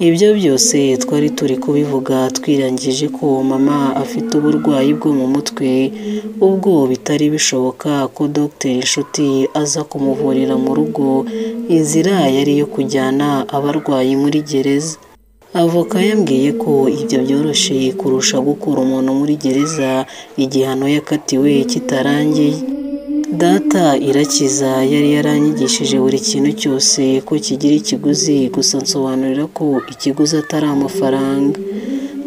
ibyo byose twari turi kubivuga twirangije ko mama afite uburwayi bwo mu mutwe ubwo bitari bishoboka ko dogiteri inshuti aza kumuvurira mu rugo inzira yari iyo kujyana abarwayi muri gereza avoka yambwiye ko ibyo byoroshye kurusha gukura umuntu muri gereza igihano yakatiwe kitarangiye data irakiza yari yaranyigishije buri kintu cyose ko kigira ikiguzi gusa nsobanurira ko ikiguzi atari amafaranga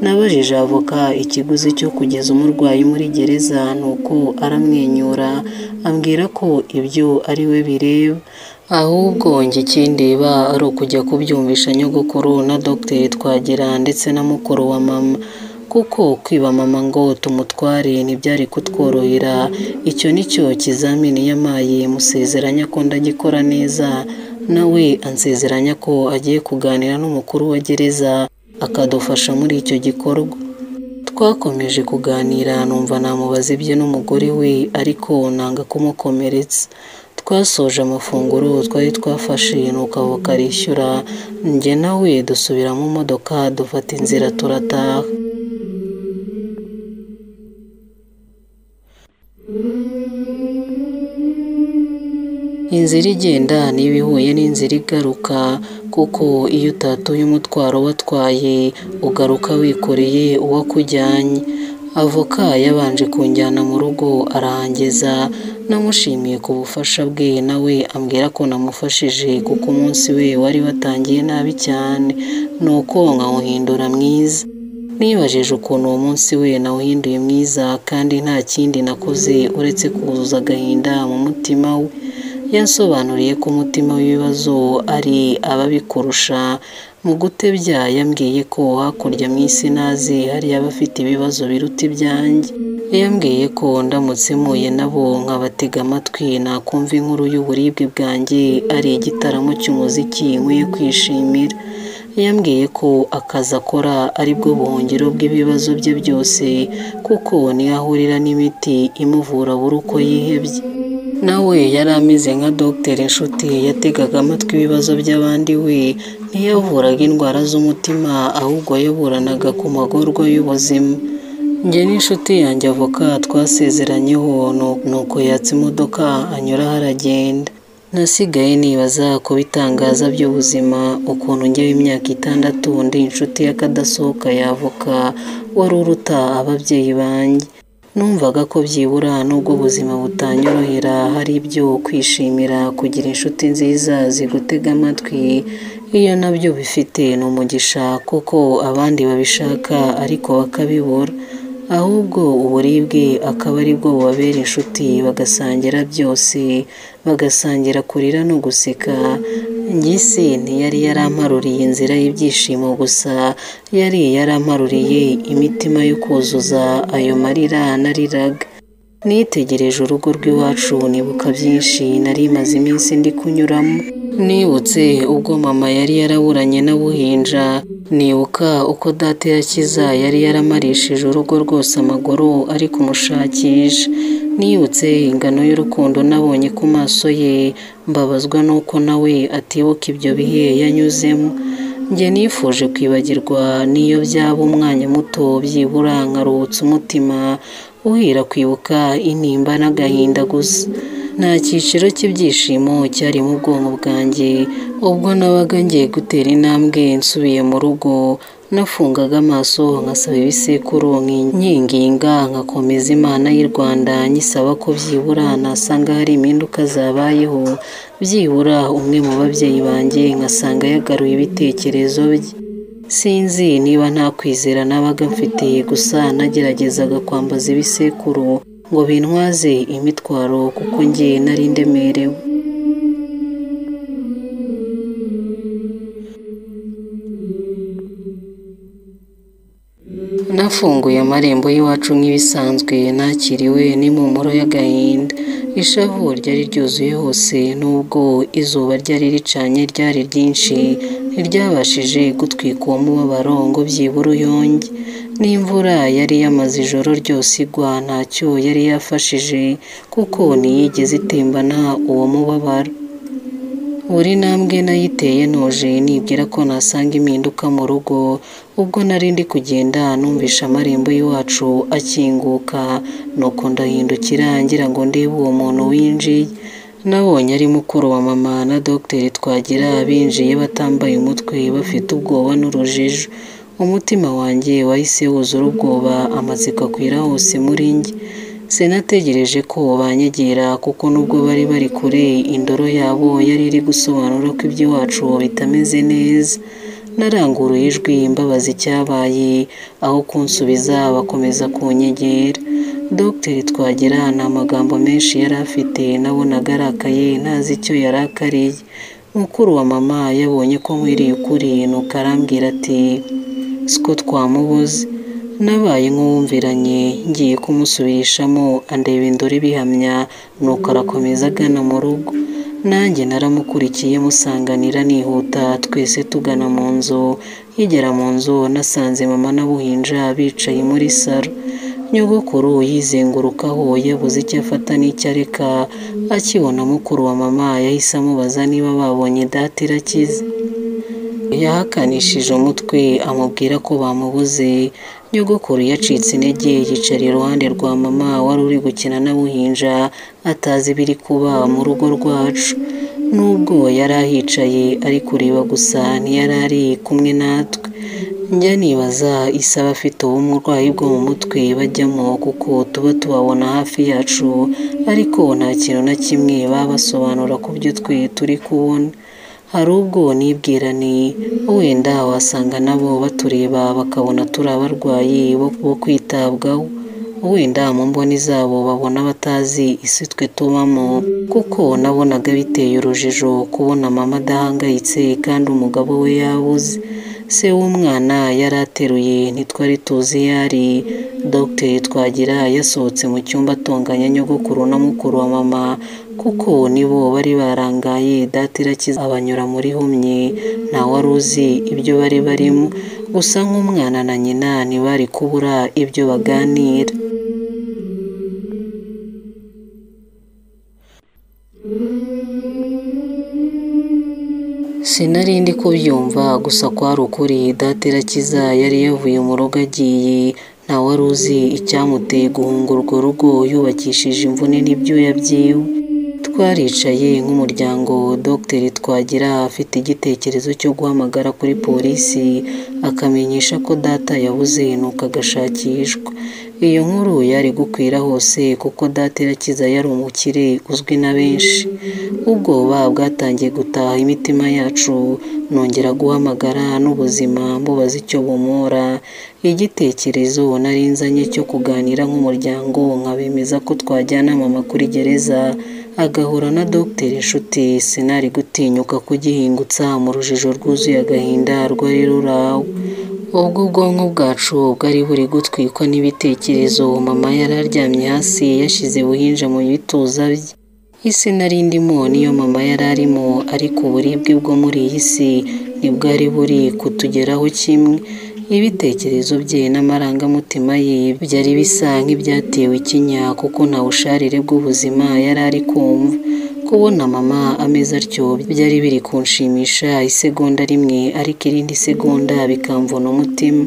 nabajije avoka ikiguzi cyo kugeza umurwayi muri gereza nuko aramwenyura ambwira ko ibyo ari we bireba ahubwo njye ikindeba ari ukujya kubyumvisha nyogokuru na dogiteri twagera ndetse na mukuru wa mama kuko kwiba mama ngo tumutware ntibyari kutworohera icyo ni cyo kizamini yamaye musezeranya ko ndagikora neza nawe ansezeranya ko agiye kuganira n'umukuru wa gereza akadufasha muri icyo gikorwa twakomeje kuganira numva namubaza ibye n'umugore we ariko nanga kumukomeretsa twasoje amafunguro twari twafashe nuko avoka arishyura njye nawe dusubira mu modoka dufata inzira turataha inzira igenda niba ihuye n'inzira igaruka kuko iyo utatuye umutwaro watwaye ugaruka wikoreye uwo akujyanye avoka yabanje kunjyana mu rugo arahangeza namushimiye ku bufasha bwe nawe ambwira ko namufashije kuko umunsi we wari watangiye nabi cyane nuko nkawuhindura mwiza nibajije ukuntu uwo munsi we nawuhinduye mwiza kandi nta kindi nakoze uretse kuzuza agahinda mu mutima we yansobanuriye ko umutima w'ibibazo ari ababikurusha mu gutebya yambwiye ko hakurya mu isi nazi hari abafite ibibazo biruta ibyanjye yambwiye ko ndamutse muye nabo nkabatega amatwi nakumva inkuru y'uburibwe bwanjye ari igitaramo cy'umuziki nkwiye kwishimira yambwiye ko akazi akora aribwo buhungiro bw'ibibazo bye byose kuko niyo ahurira n'imiti imuvura buri uko yihebye nawe yari ameze nka dogiteri inshuti yategaga amatwi ibibazo by'abandi we ntiyavuraga indwara z'umutima ahubwo yaburanaga ku magorwa y'ubuzima njye n'inshuti yanjye avoka twasezeranyeho nuko yatse imodoka anyura haragenda nasigaye nibaza ku bitangaza by'ubuzima ukuntu njyewe imyaka itandatu ndi inshuti y'akadasohoka y'avoka wari uruta ababyeyi banjye numvaga ko byibura n'ubwo ubuzima butanyorohera hari ibyo kwishimira kugira inshuti nziza zigutega amatwi iyo nabyo bifite ni umugisha kuko abandi babishaka ariko bakabibura ahubwo uburibwe akaba aribwo bubabera inshuti bagasangira byose bagasangira kurira no guseka ngisi ntiyari yaramparuriye inzira y'ibyishimo gusa yari yaramparuriye imitima yo kuzuza ayo marira nariraga nitegereje urugo rw'iwacu nibuka byinshi nari maze iminsi ndi kunyuramo nibutse ubwo mama yari yaraburanye n'abuhinja nibuka uko data yakiza yari yaramarishije urugo rwose amaguru ari kumushakisha nibutse ingano y'urukundo nabonye ku maso ye mbabazwa n'uko nawe atibuka ibyo bihe yanyuzemo njye nifuje kwibagirwa n'iyo byaba umwanya muto byibura nkaruhutse umutima uhera kwibuka intimba n'agahinda gusa nta cyiciro cy'ibyishimo cyari mu bwonko bwanjye ubwo nabaga ngiye gutera intambwe nsubiye mu rugo nafungaga amaso nkasaba ibisekuru nkinginga nkakomeza imana y'u rwanda nyisaba ko byibura nasanga hari impinduka zabayeho byibura umwe mu babyeyi banjye nkasanga yagaruye ibitekerezo bye sinzi niba nta kwizera nabaga mfite gusa nageragezaga kwambaza ibisekuru ngo bintwaze imitwaro kuko njye nari ndemerewe nafunguye amarembo y'iwacu nk'ibisanzwe nakiriwe n'impumuro y'agahinda ishavu ryari ryuzuye hose nubwo izuba ryari ricanye ryari ryinshi ntiryabashije gutwika uwo mubabaro ngo byibura uyonge n'imvura yari yamaze ijoro ryose igwa ntacyo yari yafashije kuko ntiyigeze itembana uwo mubabaro buri ntambwe nayiteye ntoje nibwira ko nasanga impinduka mu rugo ubwo nari ndi kugenda numvisha amarembo y'iwacu akinguka nuko ndahindukira ngira ngo ndebe uwo muntu winjiye nabonye ari mukuru wa mama na dogiteri twagira binjiye batambaye umutwe bafite ubwoba n'urujijo umutima wanjye wahise wuzura ubwoba amatsiko akwira hose muri njye sinategereje ko banyegera kuko nubwo bari bari kure indoro yabo yari iri gusobanura ko iby'iwacu bitameze neza naranguruye ijwi mbabaza icyabaye aho kunsubiza bakomeza kunyegera dogiteri twagira nta magambo menshi yari afite nabonaga arakaye ntazi icyo yari akariye mukuru wa mama yabonye ko nkwiriye ukuri nuko arambwira ati siko twamubuze nabaye nk'uwumviranye ngiye kumusubirishamo andeba indore ibihamya nuko arakomeza agana mu rugo nanjye naramukurikiye musanganira nihuta twese tugana mu nzu nkigera mu nzu nasanze mama n'abuhinja bicaye muri saro nyogokuru yizengurukaho yabuze icyo afata n'icyo areka akibona mukuru wa mama yahise amubaza niba babonye data irakize yahakanishije umutwe amubwira ko bamubuze nyogokuru yacitse intege yicara iruhande rwa mama wari uri gukina n'abuhinja atazi ibiri kuba mu rugo rwacu nubwo yari ahicaye ari kureba gusa ntiyari ari kumwe natwe njya nibaza isa abafite ubumurwayi bwo mu mutwe bajyamo kuko tuba tubabona hafi yacu ariko nta kintu na kimwe baba basobanura ku byo twe turi kubona hari ubwo nibwirane wenda wasanga nabo batureba bakabona turi abarwayi bo kwitabwaho wenda mu mboni zabo babona batazi isi twe tubamo kuko nabonaga biteye urujijo kubona mama adahangayitse kandi umugabo we yabuze se w'umwana yari ateruye ntitwari tuzi iyo ari dogiteri twagira yasohotse mu cyumba atunganya nyogokuru na mukuru wa mama kuko nibo bari barangaye data irakiza abanyura muri humye wari uzi ibyo bari barimo gusa nk'umwana na nyina ntibari kubura ibyo baganira sinari ndi kubyumva gusa kwari ukuri data irakiza yari yavuye mu rugo agiye nta wari uzi icyamuteye guhunga urwo rugo yubakishije imvune n'ibyuya byiwe twaricaye nk'umuryango dogiteri twagira afite igitekerezo cyo guhamagara kuri polisi akamenyesha ko data yabuze nuko agashakishwa iyo nkuru yari gukwira hose kuko data irakiza yari umukire uzwi na benshi ubwoba bwatangiye gutaha imitima yacu nongera guhamagara n'ubuzima mbubaza icyo bumora igitekerezo nari nzanye cyo kuganira nk'umuryango nkabemeza ko twajyana mama kuri gereza agahura na dogiteri inshuti sinari gutinyuka kugihingutsa mu rujijo rwuzuye agahinda rwari rurawe ubwo ubwonko bwacu bwari buri gutwikwa n'ibitekerezo mama yari aryamye hasi yashyize buhinja mu bituza bye isi nari ndimo niyo mama yari arimo ariko uburibwe bwo muri iyi si ntibwari buri kutugeraho kimwe ibitekerezo bye n'amarangamutima ye byari bisa nk'ibyatewe ikinya kuko nta busharire bw'ubuzima yari ari kumva kubona mama ameze atyo byari biri kunshimisha isegonda rimwe ariko irindi segonda bikamvuna umutima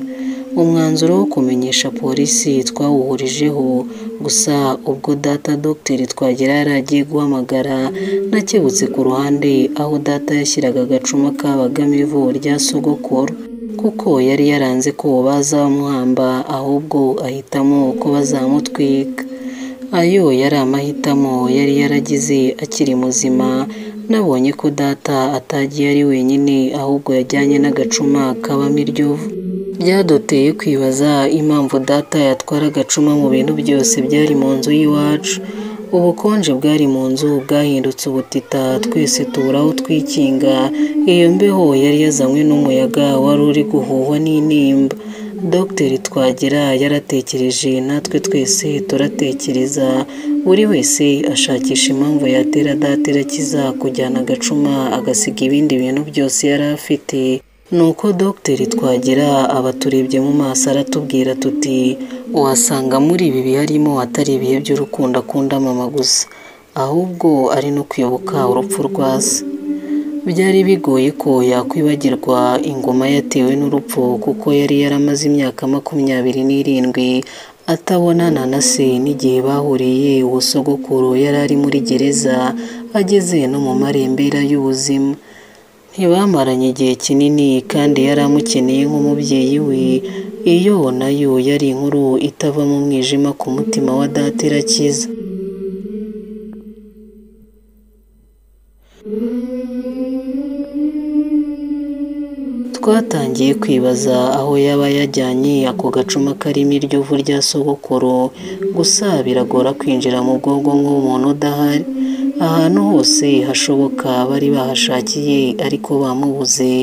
umwanzuro wo kumenyesha polisi twawuhurijeho gusa ubwo data dogiteri twagera yari agiye guhamagara nakebutse ku ruhande aho data yashyiraga agacuma kabagamo ivu rya sogokuru kuko yari yaranze ko bazamuhamba ahubwo ahitamo ko bazamutwika ayo yari amahitamo yari yaragize akiri muzima nabonye ko data atagiye ari wenyine ahubwo yajyanye n'agacuma kabamo iryovu byaduteye kwibaza impamvu data yatwara agacuma mu bintu byose byari mu nzu y'iwacu ubukonje bwari mu nzu bwahindutse ubutita twese tubura aho twikinga iyo mbeho yari yazanywe n'umuyaga wari uri guhuhwa n'intimba dogiteri twagira yaratekereje natwe twese turatekereza buri wese ashakisha impamvu yatera data irakiza kujyana agacuma agasiga ibindi bintu byose yari afite nuko dogiteri twagera abaturebye mu maso aratubwira tuti wasanga muri ibi biharimo atari ibihe by'urukundo akunda mama gusa ahubwo ari no kwibuka urupfu rwa se byari bigoye ko yakwibagirwa ingoma yatewe n'urupfu kuko yari yaramaze imyaka makumyabiri n'irindwi atabonana na se n'igihe bahuriye uwo sogokuru yari ari muri gereza ageze no mu marembera y'ubuzima ntibamaranye igihe kinini kandi yari amukeneye nk'umubyeyi we iyo nayo yari inkuru itava mu mwijima ku mutima wa data irakiza twatangiye kwibaza aho yaba yajyanye ako gacuma karimo iryo vu rya sogokuru gusa biragora kwinjira mu bwonko nk'umuntu udahari ahantu hose hashoboka bari bahashakiye ariko bamubuze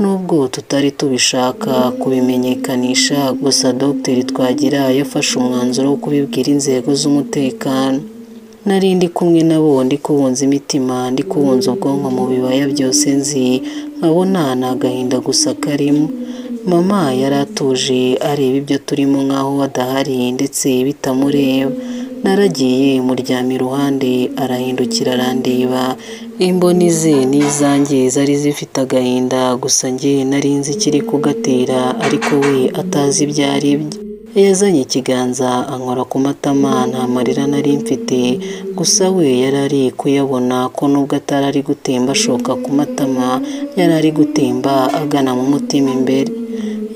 nubwo tutari tubishaka kubimenyekanisha gusa dogiteri twagira yafashe umwanzuro wo kubibwira inzego z'umutekano nari ndi kumwe nabo ndi kubunza imitima ndi kubunza ubwonko mu bibaya byose nzi nkabona ni agahinda gusa karimo mama yari atuje areba ibyo turimo nk'aho adahari ndetse bitamureba naragiye muryamye iruhande arahindukira arandeba imboni ze n'izanjye zari zifite agahinda gusa njye nari nzi ikiri kugatera ariko we atazi ibyo ari byo yazanye ikiganza ankora ku matama nta marira nari mfite gusa we yari ari kuyabona ko nubwo atari ari gutemba ashoka ku matama yari ari gutemba agana mu mutima imbere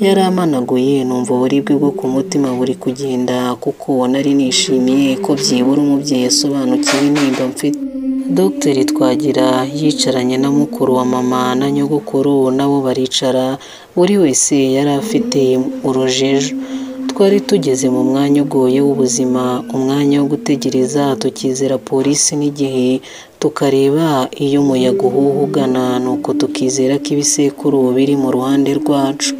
yari amanaguye numva uburibwe bwo ku mutima buri kugenda kuko nari nishimiye ko byibura umubyeyi asobanukiwe nimba mfite dogiteri twagira yicaranye na mukuru wa mama na nyogokuru nabo baricara buri wese yari afite urujejo twari tugeze mu mwanya ugoye w'ubuzima umwanya wo gutegereza tukizera polisi n'igihe tukareba iyo umuyaga uhuha ugana nuko tukizera ko ibisekuru biri mu ruhande rwacu